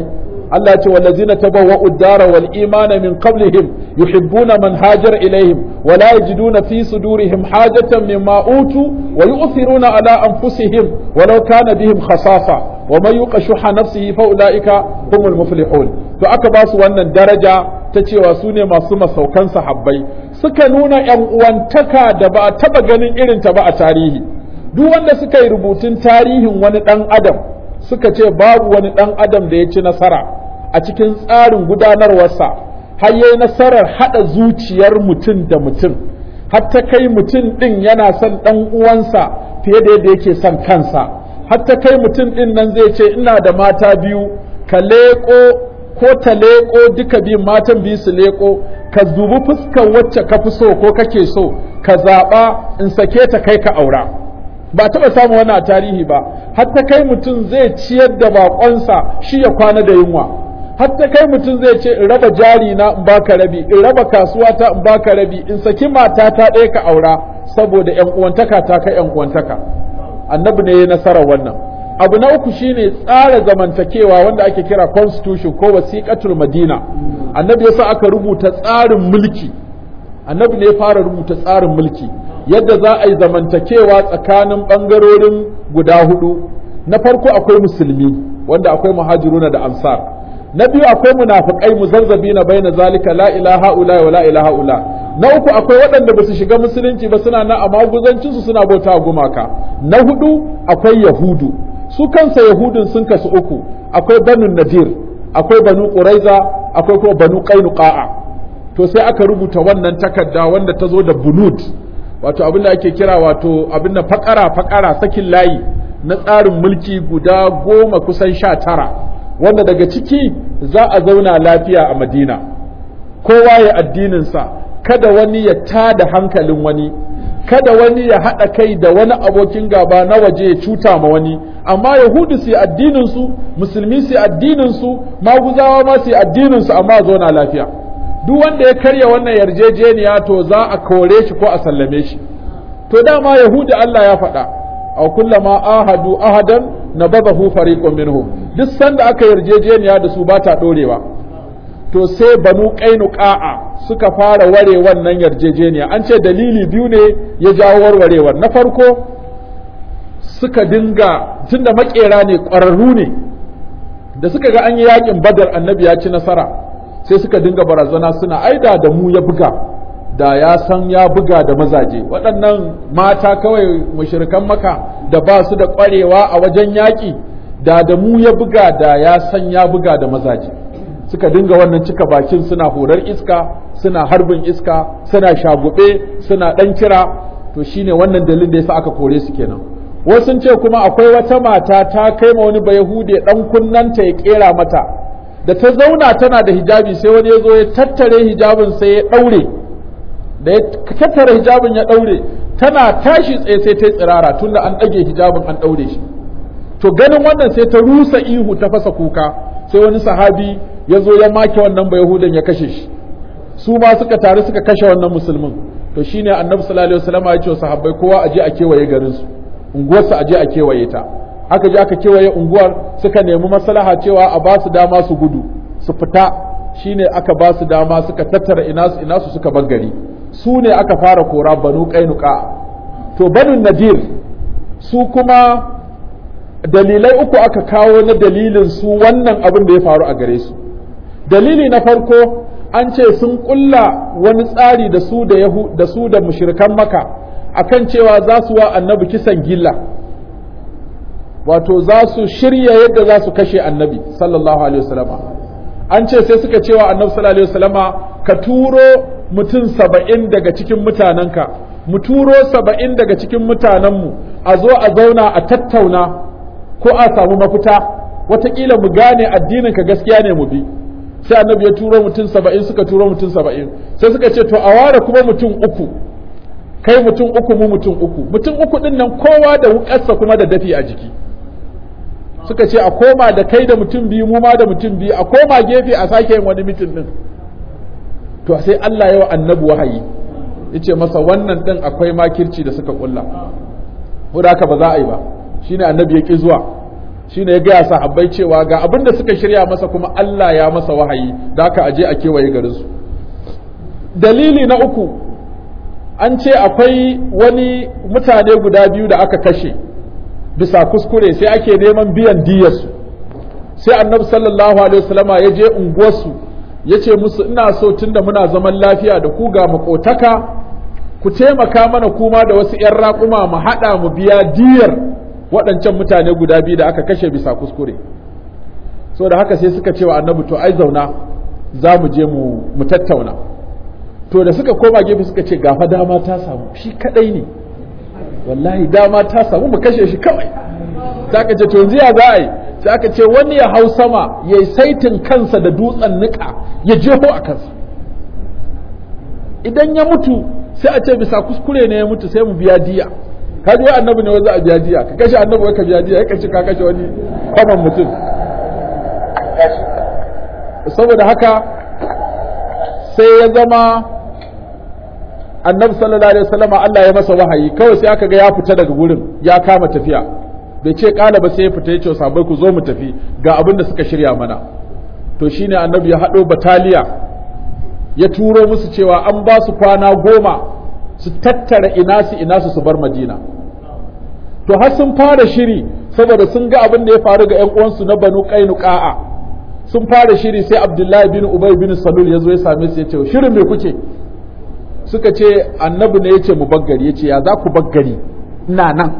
Allah ce wallazina tabawwa'u ad-dara wal imana min qablihim yuhibbuna man hajara ilaihim wa la yajiduna fi sudurihim hajatan mimma utu wa yu'thiruna ala anfusihim walau kana bihim khasasa wa man yuqa shuha nafsihi fa ulaika humul muflihun to aka ba su wannan daraja ta cewa su ne masu masaukan sahabbai suka nuna yan uwantaka da ba a taba ganin irin ta ba a tarihi duk wanda suka yi rubutun tarihin wani dan adam suka ce babu wani dan adam da ya ci nasara a cikin tsarin gudanarwarsa har yayi nasarar hada zuciyar mutum da mutum har ta kai mutum din yana son dan uwansa fiye da yadda yake son kansa har ta kai mutum din nan zai ce ina da mata biyu ka leƙo ko ta leƙo duka biyun matan biyu su leƙo ka zubi fuskar wacce ka fi so ko kake so ka zaɓa in sake ta kai ka aura ba taɓa samun wani a tarihi ba hatta kai mutum zai ciyar da baƙonsa shi ya kwana da yunwa hatta kai mutum zai ce in raba jari na in baka rabi in raba kasuwa ta in baka rabi in saki mata ta ɗaya ka aura saboda ƴan uwantaka ta kai ƴan uwantaka annabi ne ya nasarar wannan abu na uku shine tsara zamantakewa wanda ake kira constitution ko wasiqatul madina annabi yasa aka rubuta tsarin mulki annabi ne ya fara rubuta tsarin mulki yadda za a yi zamantakewa tsakanin bangarorin guda hudu na farko akwai musulmi wanda akwai muhajiruna da ansar na biyu akwai munafiqai muzazzabina baina zalika la ilaha ula wa la ilaha ula na uku akwai waɗanda ba su shiga musulunci ba suna na amma guzancinsu suna bauta gumaka na hudu akwai yahudu su kansa yahudun sun kasu uku akwai banu nadir akwai banu quraiza akwai kuma banu qainuqa'a to sai aka rubuta wannan takarda wanda ta zo da bunud wato abin da ake kira wato abin da fakara fakara sakin layi na tsarin mulki guda goma kusan sha tara wanda daga ciki za a zauna lafiya a madina kowa ya addininsa kada wani ya tada hankalin wani kada wani ya haɗa kai da wani abokin gaba na waje ya cuta ma wani amma yahudu su yi addininsu musulmi su yi addininsu maguzawa ma su yi addininsu amma zauna lafiya duk wanda ya karya wannan yarjejeniya to za a kore shi ko a sallame shi to dama yahudu Allah ya faɗa a kullama ahadu ahadan nabadahu fariqun minhum duk sanda aka yarjejeniya da su ba ta dorewa to sai banu qainuqa'a suka fara ware wannan yarjejeniya an ce dalili biyu ne ya jawo warwarewar na farko suka dinga tunda makera ne ƙwararru ne da suka ga an yi yakin badar annabi ya ci nasara sai suka dinga barazana suna aida da mu ya buga da ya san ya buga da mazaje waɗannan mata kawai mushrikan maka da ba su da ƙwarewa a wajen yaƙi da da mu ya buga da ya san ya buga da mazaje suka dinga wannan cika bakin suna horar iska suna harbin iska suna shagube suna ɗan kira to shine wannan dalilin da yasa aka kore su kenan wasu ce kuma akwai wata mata ta kai ma wani bayahude ɗan kunnanta ya ƙera mata da ta zauna tana da hijabi sai wani ya zo ya tattare hijabin sai ya ɗaure da ya tattare hijabin ya ɗaure tana tashi tsaye sai ta yi tsirara tunda an ɗage hijabin an ɗaure shi to ganin wannan sai ta rusa ihu ta fasa kuka sai wani sahabi ya zo ya make wannan ba yahudan ya kashe shi su ma suka taru suka kashe wannan musulmin to shine annabi sallallahu alaihi wasallam ya ce wa sahabbai kowa aje a kewaye garin su unguwarsa aje a kewaye ta aka je aka kewaye unguwar suka nemi maslaha cewa a ba su dama su gudu su fita shine aka ba su dama suka tattara ina su ina su suka bar gari su ne aka fara kora banu qainuqa to banu nadir su kuma dalilai uku aka kawo na dalilin su wannan abin da ya faru a gare su dalili na farko an ce sun kulla wani tsari da su da yahu da su da mushrikan maka akan cewa za su wa annabi kisan gilla wato za su shirya yadda za su kashe annabi sallallahu alaihi wasallama an ce sai suka cewa annabi sallallahu alaihi wasallama ka turo mutum saba'in daga cikin mutanenka mu turo saba'in daga cikin mutanenmu a zo a zauna a tattauna ko a samu mafita wataƙila mu gane addinin ka gaskiya ne mu bi sai annabi ya turo mutum saba'in suka turo mutum saba'in sai suka ce to a ware kuma mutum uku kai mutum uku mu mutum uku mutum uku din nan kowa da wukarsa kuma da dafi a jiki suka ce a koma da kai da mutum biyu mu ma da mutum biyu a koma gefe a sake yin wani mitin din to sai Allah ya wa annabi wahayi yace masa wannan din akwai makirci da suka kulla ko da haka ba za a yi ba shine annabi ya ki zuwa shine ya gaya sahabbai cewa ga abin da suka shirya masa kuma Allah ya masa wahayi da aka aje a kewaye garin su dalili na uku an ce akwai wani mutane guda biyu da aka kashe bisa kuskure sai ake neman biyan diyarsu sai annabi sallallahu alaihi wasallama ya je unguwarsu ya ce musu ina so tunda muna zaman lafiya da ku ga makotaka ku taimaka mana kuma da wasu 'yan raƙuma mu haɗa mu biya diyar waɗancan mutane guda biyu da aka kashe bisa kuskure so da haka sai suka ce wa annabi to ai zauna za mu je mu tattauna to da suka koma gefe suka ce gafa dama ta samu shi kadai ne wallahi dama ta samu mu kashe shi kawai sai aka ce to yanzu ya za a yi sai aka ce wani ya hau sama ya yi saitin kansa da dutsen niƙa ya jeho a kansa idan ya mutu sai a ce bisa kuskure ne ya mutu sai mu biya diya ka ji wai annabi ne wai za a biya diya ka kashe annabi wai ka biya diya ya kashe ka kashe wani kwaman mutum saboda haka sai ya zama annabi sallallahu alaihi wasallam Allah ya masa wahayi kawai sai aka ga ya fita daga gurin ya kama tafiya bai ce kala ba sai ya fita ya ce sabai ku zo mu tafi ga abin da suka shirya mana to shine annabi ya haɗo bataliya ya turo musu cewa an ba su kwana goma su tattara ina su ina su su bar madina to har sun fara shiri saboda sun ga abin da ya faru ga 'yan uwansu na banu qainuqa'a sun fara shiri sai abdullahi bin ubay bin salul ya zo ya same su ya ce shirin me kuke suka ce annabi ne ya ce mu baggari ya ce ya za ku baggari ina nan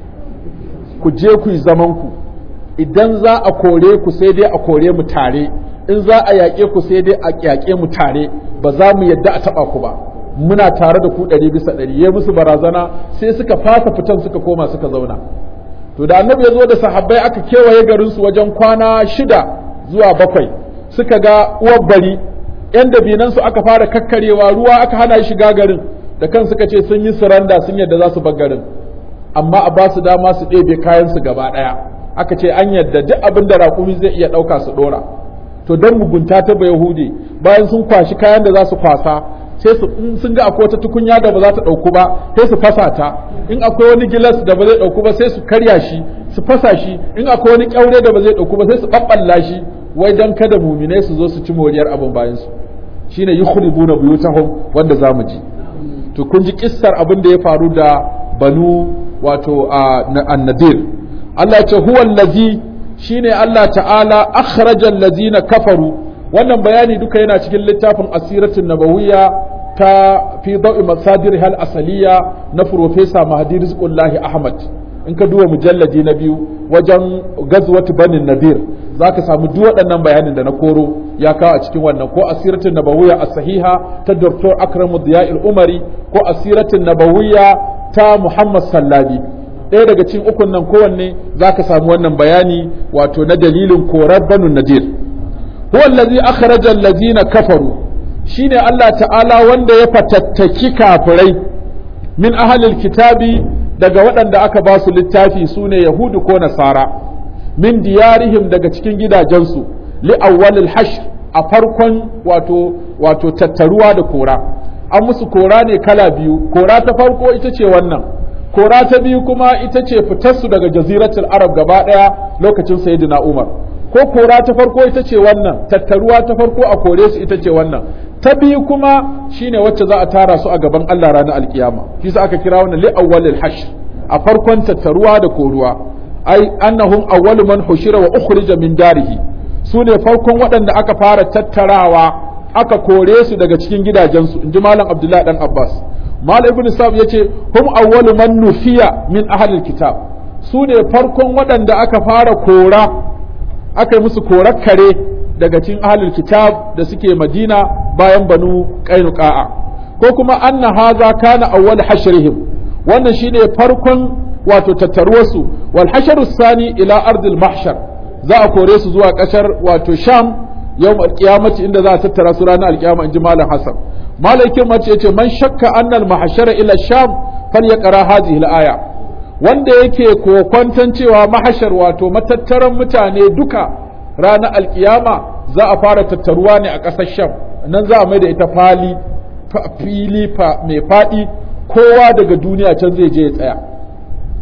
ku je ku yi zamanku idan za a kore ku sai dai a kore mu tare in za a yaƙe ku sai dai a yaƙe mu tare ba za mu yadda a taɓa ku ba muna tare da ku ɗari bisa ɗari ya musu barazana sai suka fasa fitan suka koma suka zauna to da annabi ya zo da sahabbai aka kewaye garinsu wajen kwana shida zuwa bakwai suka ga uwar bari yan dabinansu aka fara kakkarewa ruwa aka hana shiga garin da kan suka ce sun yi suranda sun yadda za su bar garin amma a ba su dama su ɗebe kayansu gaba ɗaya aka ce an yadda duk abin da raƙumi zai iya ɗauka su ɗora to don mugunta ta yahudi bayan sun kwashi kayan da za su kwasa sai su in sun ga akwai wata tukunya da ba za ta ɗauku ba sai su fasa ta in akwai wani gilas da ba zai ɗauku ba sai su karya shi su fasa shi in akwai wani ƙyaure da ba zai ɗauku ba sai su ɓaɓɓalla shi wai dan kada muminai su zo su ci moriyar abin bayan su shine yukhribuna buyutahum wanda zamu ji to kun ji kissar abin da ya faru da banu wato annadir Allah ce huwa allazi shine Allah ta'ala akhraja allazina kafaru wannan bayani duka yana cikin littafin asiratin nabawiyya ta fi dawi masadir hal asaliya na profesa mahdi rizqullahi ahmad in ka duba mujalladi na biyu wajen gazwat banin nadir zaka samu duk waɗannan bayanin da na koro ya kawo a cikin wannan ko asiratin nabawiyya as-sahiha ta Dr. Akramu Diya'il Umari ko asiratin nabawiyya ta Muhammad Sallabi ɗaya daga cikin ukun nan kowanne zaka samu wannan bayani wato na dalilin korar banu nadir huwa allazi akhraja allazina kafaru shine Allah ta'ala wanda ya fatattaki kafirai min ahlil kitabi daga waɗanda aka ba su littafi sune yahudu ko nasara min diyarihim daga cikin gidajensu li awwalil hashr a farkon wato wato tattaruwa da kora an musu kora ne kala biyu kora ta farko ita ce wannan kora ta biyu kuma ita ce fitarsu daga jaziratul arab gaba ɗaya lokacin sayyidina umar ko kora ta farko ita ce wannan tattaruwa ta farko a kore su ita ce wannan ta biyu kuma shine wacce za a tara su a gaban Allah ranar alkiyama shi sa aka kira wannan li awwalil hashr a farkon tattaruwa da koruwa ai annahum awwalu man hushira wa ukhrija min darihi su ne farkon waɗanda aka fara tattarawa aka kore su daga cikin gidajensu inji malam abdullahi dan abbas malam ibn sa'ab yace hum awwalu man nufiya min ahlil kitab su ne farkon waɗanda aka fara kora aka yi musu korar kare daga cikin ahlul kitab da suke madina bayan banu qainuqa'a ko kuma anna haza kana awwal hashrihim wannan shine farkon wato tattaruwarsu wal hasharu sani ila ardil mahshar za a kore su zuwa kashar wato sham yawm alqiyamati inda za a tattara su ranar alqiyama inji malam hasan malaikin mace yace man shakka annal mahshara ila sham falyaqra hadhihi al-aya wanda yake kokwantan cewa mahashar wato matattaran mutane duka ranar alkiyama za a fara tattaruwa ne a ƙasar sham nan za a mai da ita fali fili mai faɗi kowa daga duniya can zai je ya tsaya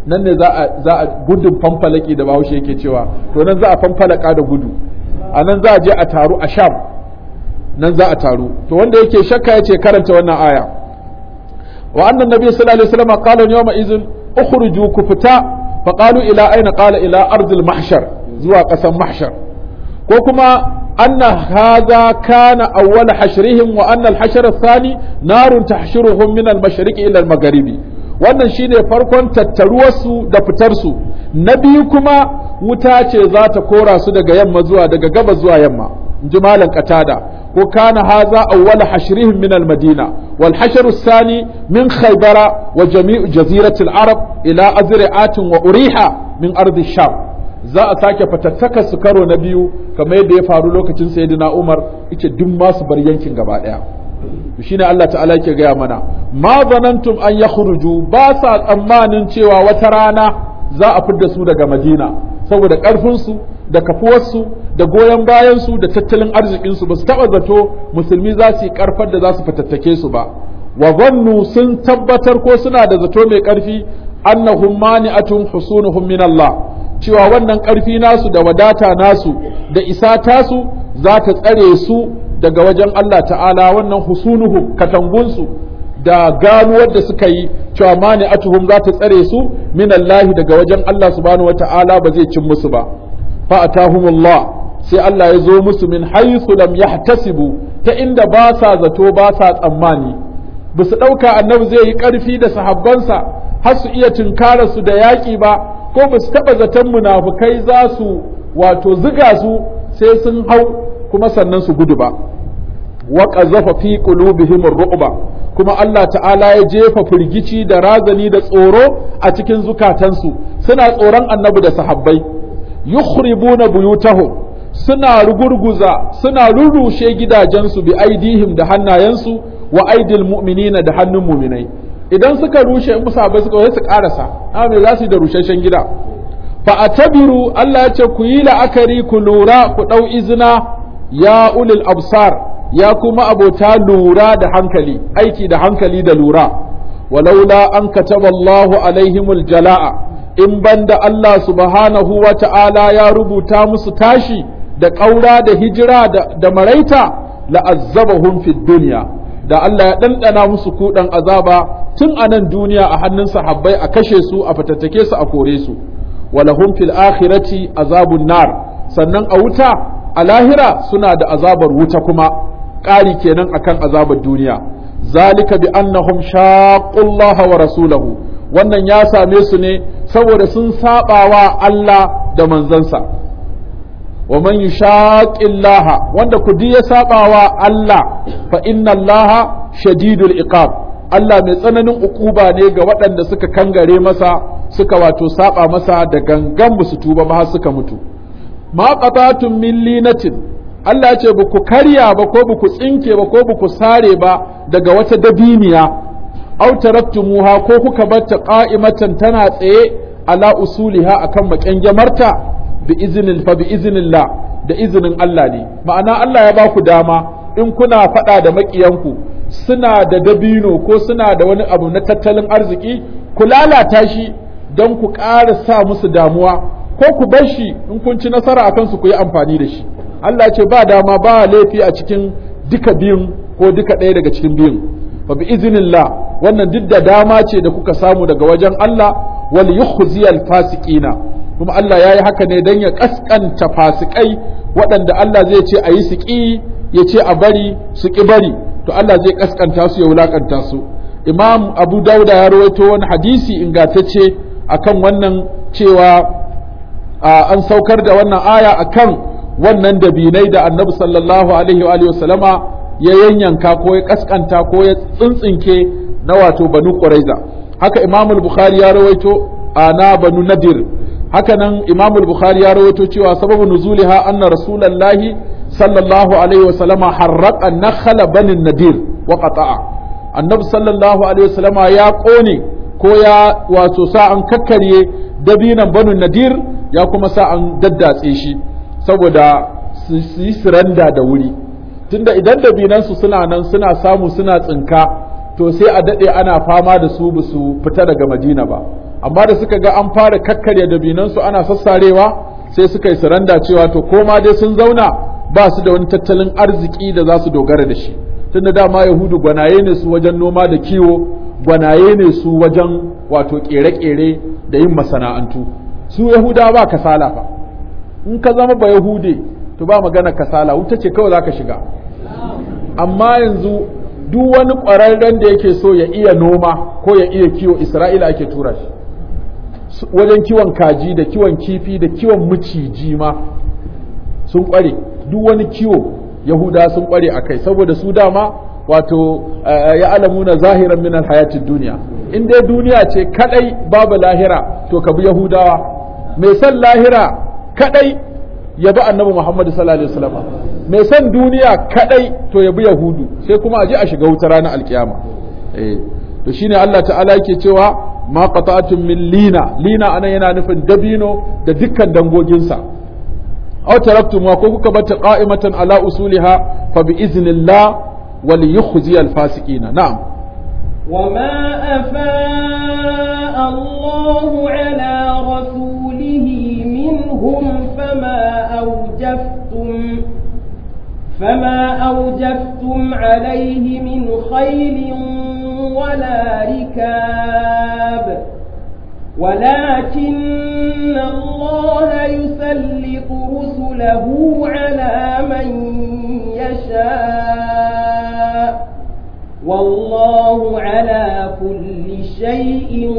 nan ne za a za a gudun fanfalaki da bahaushe yake cewa to nan za a fanfalaka da gudu a nan za a je a taru a sham nan za a taru to wanda yake shakka yace karanta wannan aya wa annan nabi sallallahu alaihi wasallam qala yawma idhin ukhruju ku fita fa qalu ila aina qala ila ardil mahshar zuwa kasan mahshar ko kuma anna hadha kana awwal hashrihim wa anna al hashr athani narun tahshuruhum min al mashriqi ila al magharibi wannan shine farkon tattaruwarsu da fitarsu na biyu kuma wuta ce za ta kora su daga yamma zuwa daga gaba zuwa yamma in ji malam qatada ko kana haza awwal hashrihim min al-madina wal hashr ath-thani min khaybara wa jami'u jazirati al-arab ila azri'atin wa uriha min ardi sham za a sake fatattaka su karo na biyu kamar yadda ya faru lokacin sayyidina umar yace duk ma su bar yankin gaba daya shine Allah ta'ala yake gaya mana ma zanantum an yakhruju ba sa tsammanin cewa wata rana za a fidda su daga madina saboda ƙarfinsu da kafuwarsu da goyon bayansu da tattalin arzikinsu ba su taɓa zato musulmi za su yi ƙarfar da za su fatattake su ba wa zannu sun tabbatar ko suna da zato mai ƙarfi annahum mani'atun husunuhum min Allah cewa wannan ƙarfi nasu da wadata nasu da isa tasu za ta tsare su daga wajen Allah ta'ala wannan husunuhum katangunsu da ganuwar da suka yi cewa mani atuhum za ta tsare su min Allah daga wajen Allah subhanahu wata'ala ba zai cin musu ba fa atahumullah sai Allah ya zo musu min haythu lam yahtasibu ta inda ba sa zato ba sa tsammani ba su ɗauka annabi zai yi ƙarfi da sahabbansa har su iya tunkara su da yaƙi ba ko ba su taɓa zaton munafukai za su wato ziga su sai sun hau kuma sannan su gudu ba wa qazafa fi qulubihim ar-ru'ba kuma Allah ta'ala ya jefa firgici da razani da tsoro a cikin zukatansu suna tsoron annabi da sahabbai yukhribuna buyutahum suna rugurguza suna rurrushe gidajensu bi aidihim da hannayensu wa aidil mu'minina da hannun mu'minai idan suka rushe in musabai suka wai su karasa amma me za su yi da rusheshen gida fa atabiru Allah ya ce ku yi la'akari ku lura ku dau izina ya ulil absar ya kuma abota lura da hankali aiki da hankali da lura walaula an kataba Allahu alaihimul jala'a in banda Allah subhanahu wa ta'ala ya rubuta musu tashi da ƙaura da hijira da, da maraita la'azzabahum fid dunya da Allah ya ɗanɗana musu kuɗan azaba tun a nan duniya a hannun sahabbai a kashe su a fatattake su a kore su walahum fil akhirati azabun nar sannan a wuta a lahira suna da azabar wuta kuma ƙari kenan akan azabar duniya zalika bi annahum shaqqullaha wa rasulahu wannan ya same su ne saboda sun sabawa Allah da manzansa wa man yushaqillaha wanda kudi ya sabawa Allah fa inna Allah shadidul iqab Allah mai tsananin ukuba ne ga waɗanda suka kangare masa suka wato saba masa da gangan su tuba ba har suka mutu ma qatatun min linatin Allah ya ce ba ku karya ba ko ba ku tsinke ba ko ba ku sare ba daga wata dabiniya aw taraktumuha ko kuka barta qa'imatan tana tsaye ala usuliha akan makyangamarta bi iznil fa bi iznillah da izinin Allah ne ma'ana Allah ya ba ku dama in kuna faɗa da maƙiyanku suna da dabino ko suna da wani abu na tattalin arziki ku lalata shi don ku ƙara sa musu damuwa ko ku bar shi in kun ci nasara a kansu ku yi amfani da shi Allah ce ba dama ba laifi a cikin duka biyun ko duka ɗaya daga cikin biyun fa bi iznillah wannan duk da dama ce da kuka samu daga wajen Allah wal yukhziyal fasiqina kuma Allah yayi haka ne dan ya kaskanta fasikai waɗanda Allah zai ce a yi su ƙi ya ce a bari su ƙi bari to Allah zai kaskanta su ya wulakanta su Imam Abu Dauda ya rawaito wani hadisi ingantacce akan wannan cewa an saukar da wannan aya akan wannan dabinai da annabi sallallahu alaihi wa alihi wasallama ya yanyanka ko ya kaskanta ko ya tsintsinke na wato banu quraiza haka imam al-bukhari ya rawaito ana banu nadir haka nan imam al-bukhari ya rawaito cewa sababu nuzuliha anna rasulullahi sallallahu alaihi wasallama harraqa nakhala bani nadir wa qata'a annabi sallallahu alaihi wasallama ya kone ko ya wato sa an kakkarye dabinan banu nadir ya kuma sa an daddatse shi saboda su yi siranda da wuri tunda idan dabinansu suna nan suna samu suna tsinka to sai a daɗe ana fama da su ba su fita daga madina ba amma da suka ga an fara kakkarya dabinansu ana sassarewa sai suka yi saranda cewa to koma dai sun zauna ba su da wani tattalin arziki da za su dogara da shi tunda dama yahudu gwanaye ne su wajen noma da kiwo gwanaye ne su wajen wato kere-kere da yin masana'antu su yahuda ba kasala fa in ka zama ba yahude to ba magana kasala wuta ce kawai za ka shiga amma yanzu duk wani ƙwararren da yake so ya iya noma ko ya iya kiwo isra'ila ake tura shi wajen kiwon kaji da kiwon kifi da kiwon maciji ma sun ƙware duk wani kiwo yahuda sun ƙware a kai saboda su dama wato ya alamuna zahiran min alhayatid duniya in dai duniya ce kadai babu lahira to ka bi yahudawa mai son lahira kadai ya bi annabi muhammad sallallahu alaihi wasallam mai son duniya kadai to ya bi yahudu sai kuma a je a shiga wuta ranar alkiyama eh to shine Allah ta'ala yake cewa ma qata'atun min lina lina anan yana nufin dabino da dukkan dangoginsa aw taraktum ko kuka bata qa'imatan ala usuliha fa bi iznillah wal yukhzi al fasiqina na'am وما أفاء الله على رسوله منهم فما أوجفتم فما أوجفتم عليه من خيل ولا ركاب ولكن الله يسلط رسله على من يشاء والله على كل شيء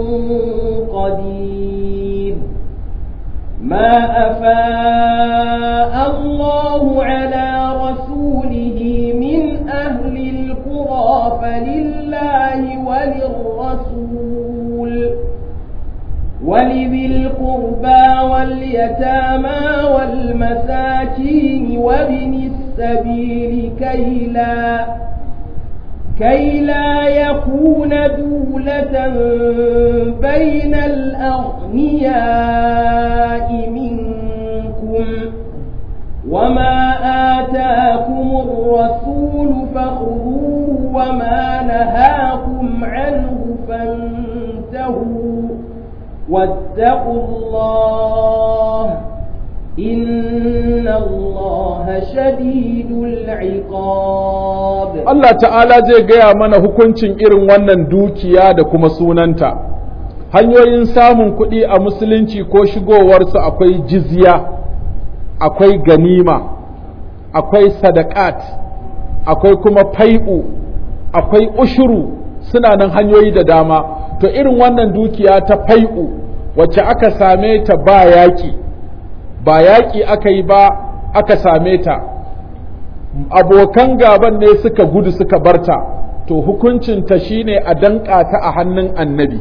قدير ما أفاء الله على رسوله من أهل القرى فلله وللرسول ولذي القربى واليتامى والمساكين وابن السبيل كي لا كي لا يكون دولة بين الأغنياء منكم وما آتاكم الرسول فخذوه وما نهاكم عنه فانتهوا واتقوا الله إن الله شديد العقاب Allah ta'ala zai gaya mana hukuncin irin wannan dukiya da kuma sunanta hanyoyin samun kuɗi a musulunci ko shigowarsu akwai jizya akwai ganima akwai sadakat akwai kuma fai'u akwai ushuru suna nan hanyoyi da dama to irin wannan dukiya ta fai'u wacce aka same ta ba yaƙi ba yaƙi aka yi ba aka same ta abokan gaban ne suka gudu suka barta to hukuncinta shine a danƙa ta a hannun annabi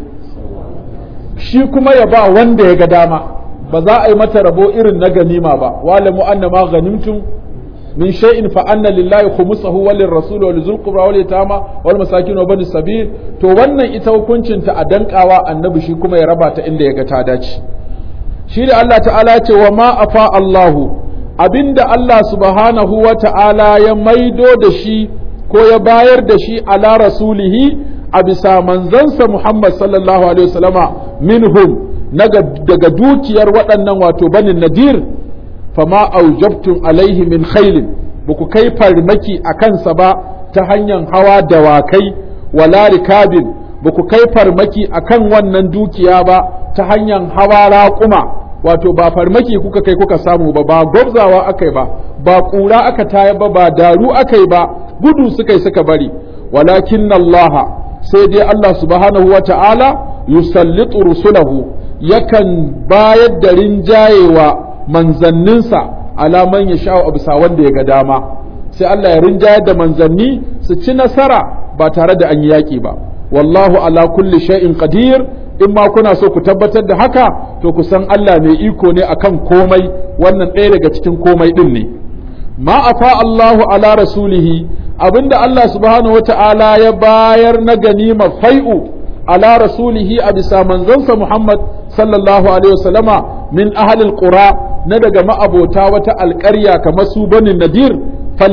shi kuma ya ba wanda ya ga dama ba za a yi mata rabo irin na ganima ba walamu annama ghanimtum min shay'in fa anna lillahi khumsahu wa lirrasul wa lizul qurba wal yatama wal masakin wa bani sabil to wannan ita hukuncinta a danƙawa annabi shi kuma ya raba ta inda ya ga ta dace shi da Allah ta'ala ya ce wa ma afa Allahu abinda Allah subhanahu wa ta'ala ya maido da shi ko ya bayar da shi ala rasulihi a bisa manzansa Muhammad sallallahu alaihi wasallama minhum daga dukiyar waɗannan wato banin nadir fama aujabtum alaihi min khailin ba ku kai farmaki a kansa ba ta hanyar hawa dawakai wala rikabin ba ku kai farmaki a kan wannan dukiya ba ta hanyar hawa raƙuma wato ba farmaki kuka kai kuka samu ba ba gwabzawa aka yi ba ba ƙura aka taya ba ba daru aka yi ba gudu suka yi suka bari walakin Allah sai dai Allah subhanahu wa ta'ala yusallitu rusulahu yakan bayar da rinjayewa manzanninsa alaman ya sha'u a bisa wanda ya ga dama sai Allah ya rinjayar da manzanni su ci nasara ba tare da an yi yaƙi ba wallahu ala kulli shay'in qadir in ma kuna so ku tabbatar da haka to ku san Allah mai iko ne akan komai wannan ɗaya daga cikin komai ɗin ne ma afa Allahu ala rasulihi abinda Allah subhanahu wata'ala ya bayar na ganima fai'u ala rasulihi a bisa manzansa Muhammad sallallahu alaihi wasallama min ahlil qura na daga ma'abota wata alƙarya kamar su banin nadir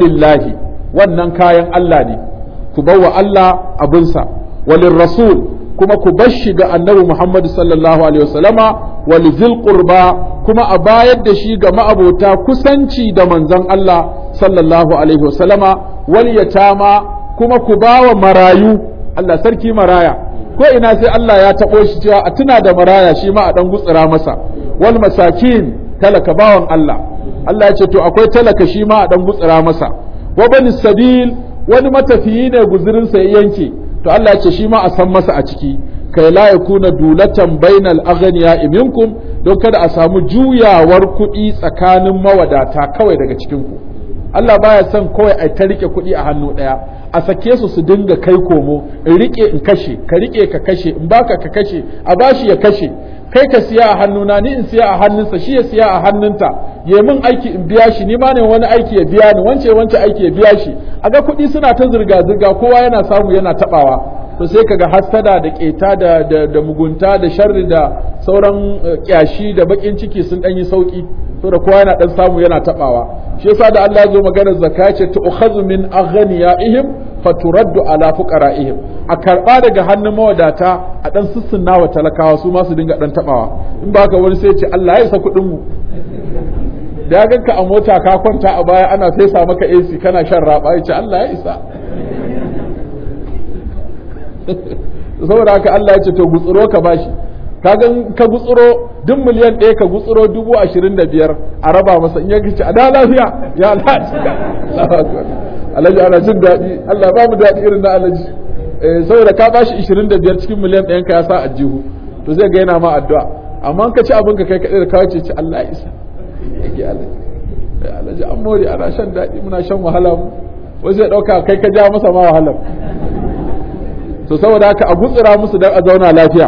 falillahi wannan kayan Allah ne ku bawa Allah abinsa walin rasul kuma ku bar shi ga annabi Muhammad sallallahu alaihi wasallama wal zil qurba kuma a bayar da shi ga ma'abota kusanci da manzon Allah sallallahu alaihi wasallama wal yatama kuma ku bawa marayu Allah sarki maraya ko ina sai Allah ya taɓo shi cewa a tuna da maraya shi ma a ɗan gutsira masa wal masakin talaka bawan Allah Allah ya ce to akwai talaka shi ma a ɗan gutsira masa wa bani sabil wani matafiyi ne guzurinsa ya yanke to Allah ya ce shi ma a san masa a ciki kai la yakuna dulatan bainal aghniya minkum don kada a samu juyawar kuɗi tsakanin mawadata kawai daga cikin ku Allah baya son kawai a ta rike kuɗi a hannu ɗaya a sake su su dinga kai komo in rike in kashe ka rike ka kashe in baka ka kashe a bashi ya kashe kai ka siya a hannuna ni in siya a hannunsa shi ya siya a hannunta ya min aiki in biya shi ni ma ne wani aiki ya biya ni wance wance aiki ya biya shi a ga kuɗi suna ta zirga zirga kowa yana samu yana tabawa to sai kaga hassada da keta da, da, da mugunta da sharri da sauran kyashi da bakin ciki sun dan yi sauki to da kowa yana dan samu yana tabawa shi yasa da Allah ya zo maganar zakka ce tu'khadhu min aghniyaihim faturaddu ala fuqaraihim a karba daga hannun mawadata a dan sussunna wa talakawa su ma su dinga dan tabawa in ba ka wani sai ce Allah ya isa kuɗin mu da ya ganka a mota ka kwanta a baya ana fesa maka AC kana shan raba ya ce Allah ya isa saboda haka Allah ya ce to gutsuro ka bashi kaga ka gutsuro duk miliyan ɗaya ka gutsuro dubu ashirin da biyar a raba masa in ya ci a da lafiya ya alhaji alhaji ana jin daɗi Allah ba mu daɗi irin na alhaji saboda ka bashi ashirin da biyar cikin miliyan ɗayan ka ya sa a jihu to zai ga yana ma addu'a amma ka ci abin ka kai kaɗai da kawai ce ci Allah ya isa yake alhaji alhaji an more ana shan daɗi muna shan wahala mu wasu ya ɗauka kai ka ja masa ma wahalar to saboda haka a gutsura musu dan a zauna lafiya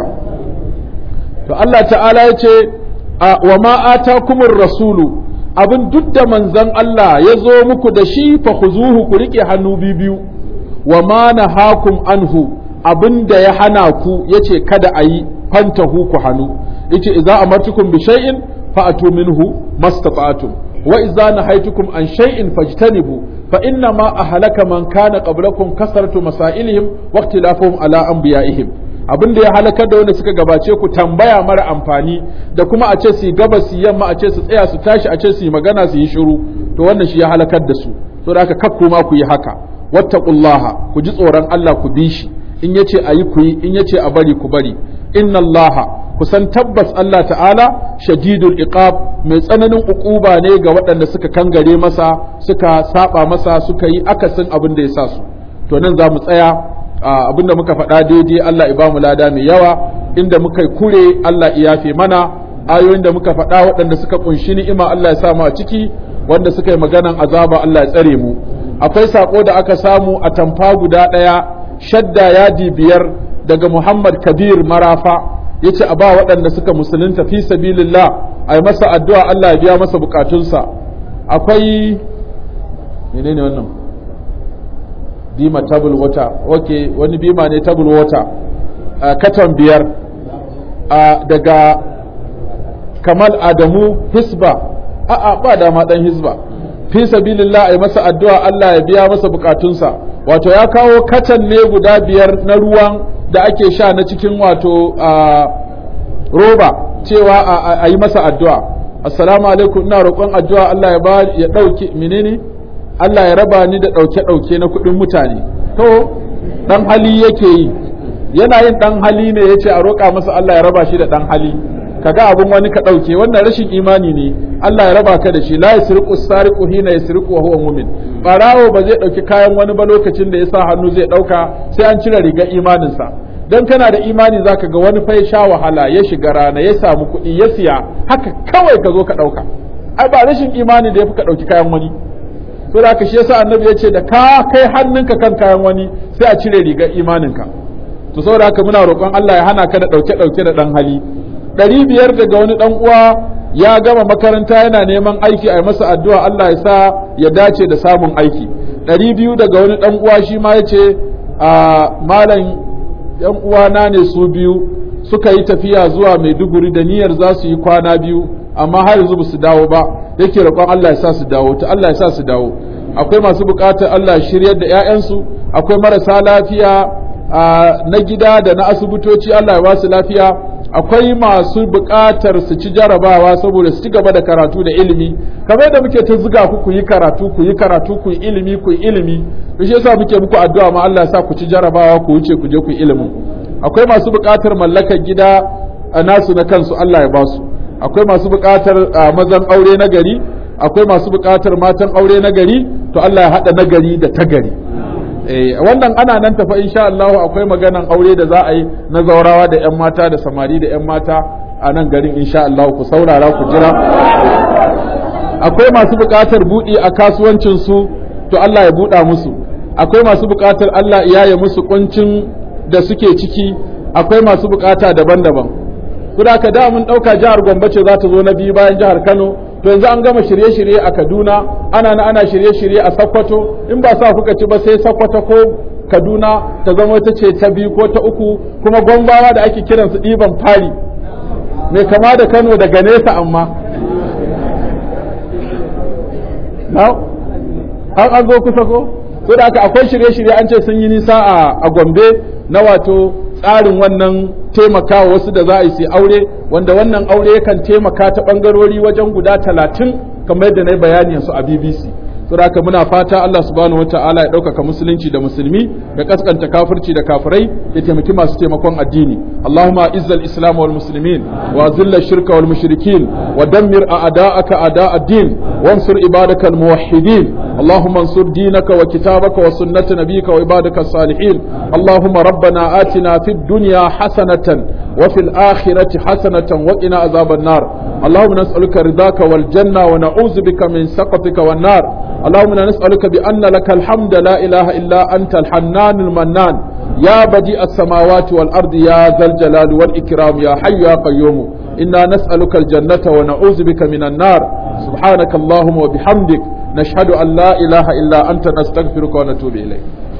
to Allah ta'ala ya ce wa ma atakumur rasulu abin duk da manzon Allah ya zo muku da shi fa khuzuhu ku rike hannu biyu wa ma nahakum anhu abin da ya hana ku yace kada a yi fantahu ku hannu yace idza amartukum bi shay'in fa atu minhu mastata'tum wa idza nahaytukum an shay'in fajtanibu fa inna ma ahlaka man kana qablakum kasaratu masailihim wa ikhtilafuhum ala anbiya'ihim abin da ya halakar da wanda suka gabace ku tambaya mara amfani da kuma a ce su gaba su yamma a ce su tsaya su tashi a ce su yi magana su yi shiru to wannan shi ya halakar da su to da haka kakku ma ku yi haka wattaqullaha ku ji tsoron Allah ku bi shi in yace ayi ku yi in yace a bari ku bari inna Allaha ku san tabbas Allah ta'ala shadidul iqab mai tsananin uquba ne ga waɗanda suka kangare masa suka saba masa suka yi akasin abin da ya sa su to nan za mu tsaya abinda muka faɗa daidai Allah ya mu lada mai yawa inda muka yi kure Allah ya yafe mana ayoyin da muka faɗa waɗanda suka kunshi ni'ima Allah ya samu a ciki wanda suka yi maganan azaba Allah ya tsare mu akwai sako da aka samu a tamfa guda ɗaya shadda yadi biyar daga Muhammad Kabir Marafa yace a ba waɗanda suka musulunta fi sabilillah a yi masa addu'a Allah ya biya masa bukatunsa akwai menene wannan bima table water ok wani bima ne table water uh, katon biyar uh, daga kamal adamu hisba a'a ba dama dan hisba fi sabilillah ai masa addu'a Allah ya biya masa bukatunsa wato ya kawo katan ne guda biyar na ruwan da ake sha na cikin wato uh, roba cewa a yi masa addu'a assalamu alaikum ina roƙon addu'a Allah ya ba ya ɗauki menene Allah ya raba ni da ɗauke-ɗauke na kuɗin mutane to ɗan hali yake yi yana yin ɗan hali ne ya ce a roƙa masa Allah ya raba shi da ɗan hali kaga abin wani ka ɗauke wannan rashin imani ne Allah ya raba ka da shi la yasriqu sariqu hina yasriqu wa huwa mu'min barawo ba zai ɗauki kayan wani ba lokacin da ya sa hannu zai ɗauka sai an cire rigar imaninsa dan kana da imani zaka ga wani fa ya sha wahala ya shiga rana ya samu kuɗi ya siya haka kawai ka zo ka ɗauka ai ba rashin imani da ya fi ka ɗauki kayan wani to da haka shi yasa annabi ya ce da ka kai hannunka kan kayan wani sai a cire rigar imaninka to saboda haka muna roƙon Allah ya hana ka da ɗauke ɗauke da ɗan hali ɗari biyar daga wani ɗan uwa ya gama makaranta yana neman aiki a masa addu'a Allah ya sa ya dace da samun aiki ɗari biyu daga wani ɗan uwa shi ma ya ce a malam yan uwana ne su biyu suka yi tafiya zuwa Maiduguri da niyyar za su yi kwana biyu amma har yanzu ba su dawo ba yake roƙon Allah ya sa su dawo ta Allah ya sa su dawo akwai masu buƙatar Allah shiryar da ƴaƴansu akwai marasa lafiya na gida da na asibitoci Allah ya ba su lafiya akwai masu buƙatar su ci jarabawa saboda su ci gaba da karatu da ilimi kamar da muke ta zuga ku ku yi karatu ku yi karatu ku yi ilimi ku yi ilimi to shi yasa muke muku addu'a ma Allah ya sa ku ci jarabawa ku wuce ku je ku yi ilimin akwai masu buƙatar mallakar gida a nasu na kansu Allah ya ba su akwai masu buƙatar mazan aure na gari akwai masu buƙatar matan aure na gari to Allah ya haɗa nagari da ta gari wannan ana nan tafa insha Allah akwai maganan aure da za a yi na zaurawa da 'yan mata da samari da 'yan mata a nan garin insha Allah ku saurara ku jira akwai masu buƙatar buɗi a kasuwancinsu to Allah ya buɗa musu akwai masu buƙatar Allah ya yi musu kuncin da suke ciki akwai masu buƙata daban-daban kuda ka da mun ɗauka jihar Gombe ce za ta zo na biyu bayan jihar Kano to yanzu an gama shirye-shirye a Kaduna ana na ana shirye-shirye a Sokoto in ba sa kuka ci ba sai Sokoto ko Kaduna ta zama ta ce ta biyu ko ta uku kuma gombawa da ake kiran su ɗiban fari mai kama da Kano daga nesa amma har an zo kusa ko so da haka akwai shirye-shirye an ce sun yi nisa a Gombe na wato tsarin wannan taimakawa wasu da za a yi su aure wanda wannan aure yakan taimaka ta ɓangarori wajen guda talatin kamar yadda na yi bayani su a BBC. Saboda muna fata Allah subhanahu wa ta'ala ya ɗaukaka musulunci da musulmi ya kaskanta kafirci da kafirai ya taimaki masu taimakon addini. Allahumma izzal islam wal muslimin wa zilla shirka wal mushrikin wa dammir a'da'aka a'da' din wansur ibadaka al muwahhidin. اللهم انصر دينك وكتابك وسنة نبيك وعبادك الصالحين اللهم ربنا آتنا في الدنيا حسنة وفي الآخرة حسنة وقنا عذاب النار اللهم نسألك رضاك والجنة ونعوذ بك من سقطك والنار اللهم نسألك بأن لك الحمد لا إله إلا أنت الحنان المنان يا بديع السماوات والأرض يا ذا الجلال والإكرام يا حي يا قيوم إنا نسألك الجنة ونعوذ بك من النار سبحانك اللهم وبحمدك نشهد أن لا إله إلا أنت نستغفرك ونتوب إليك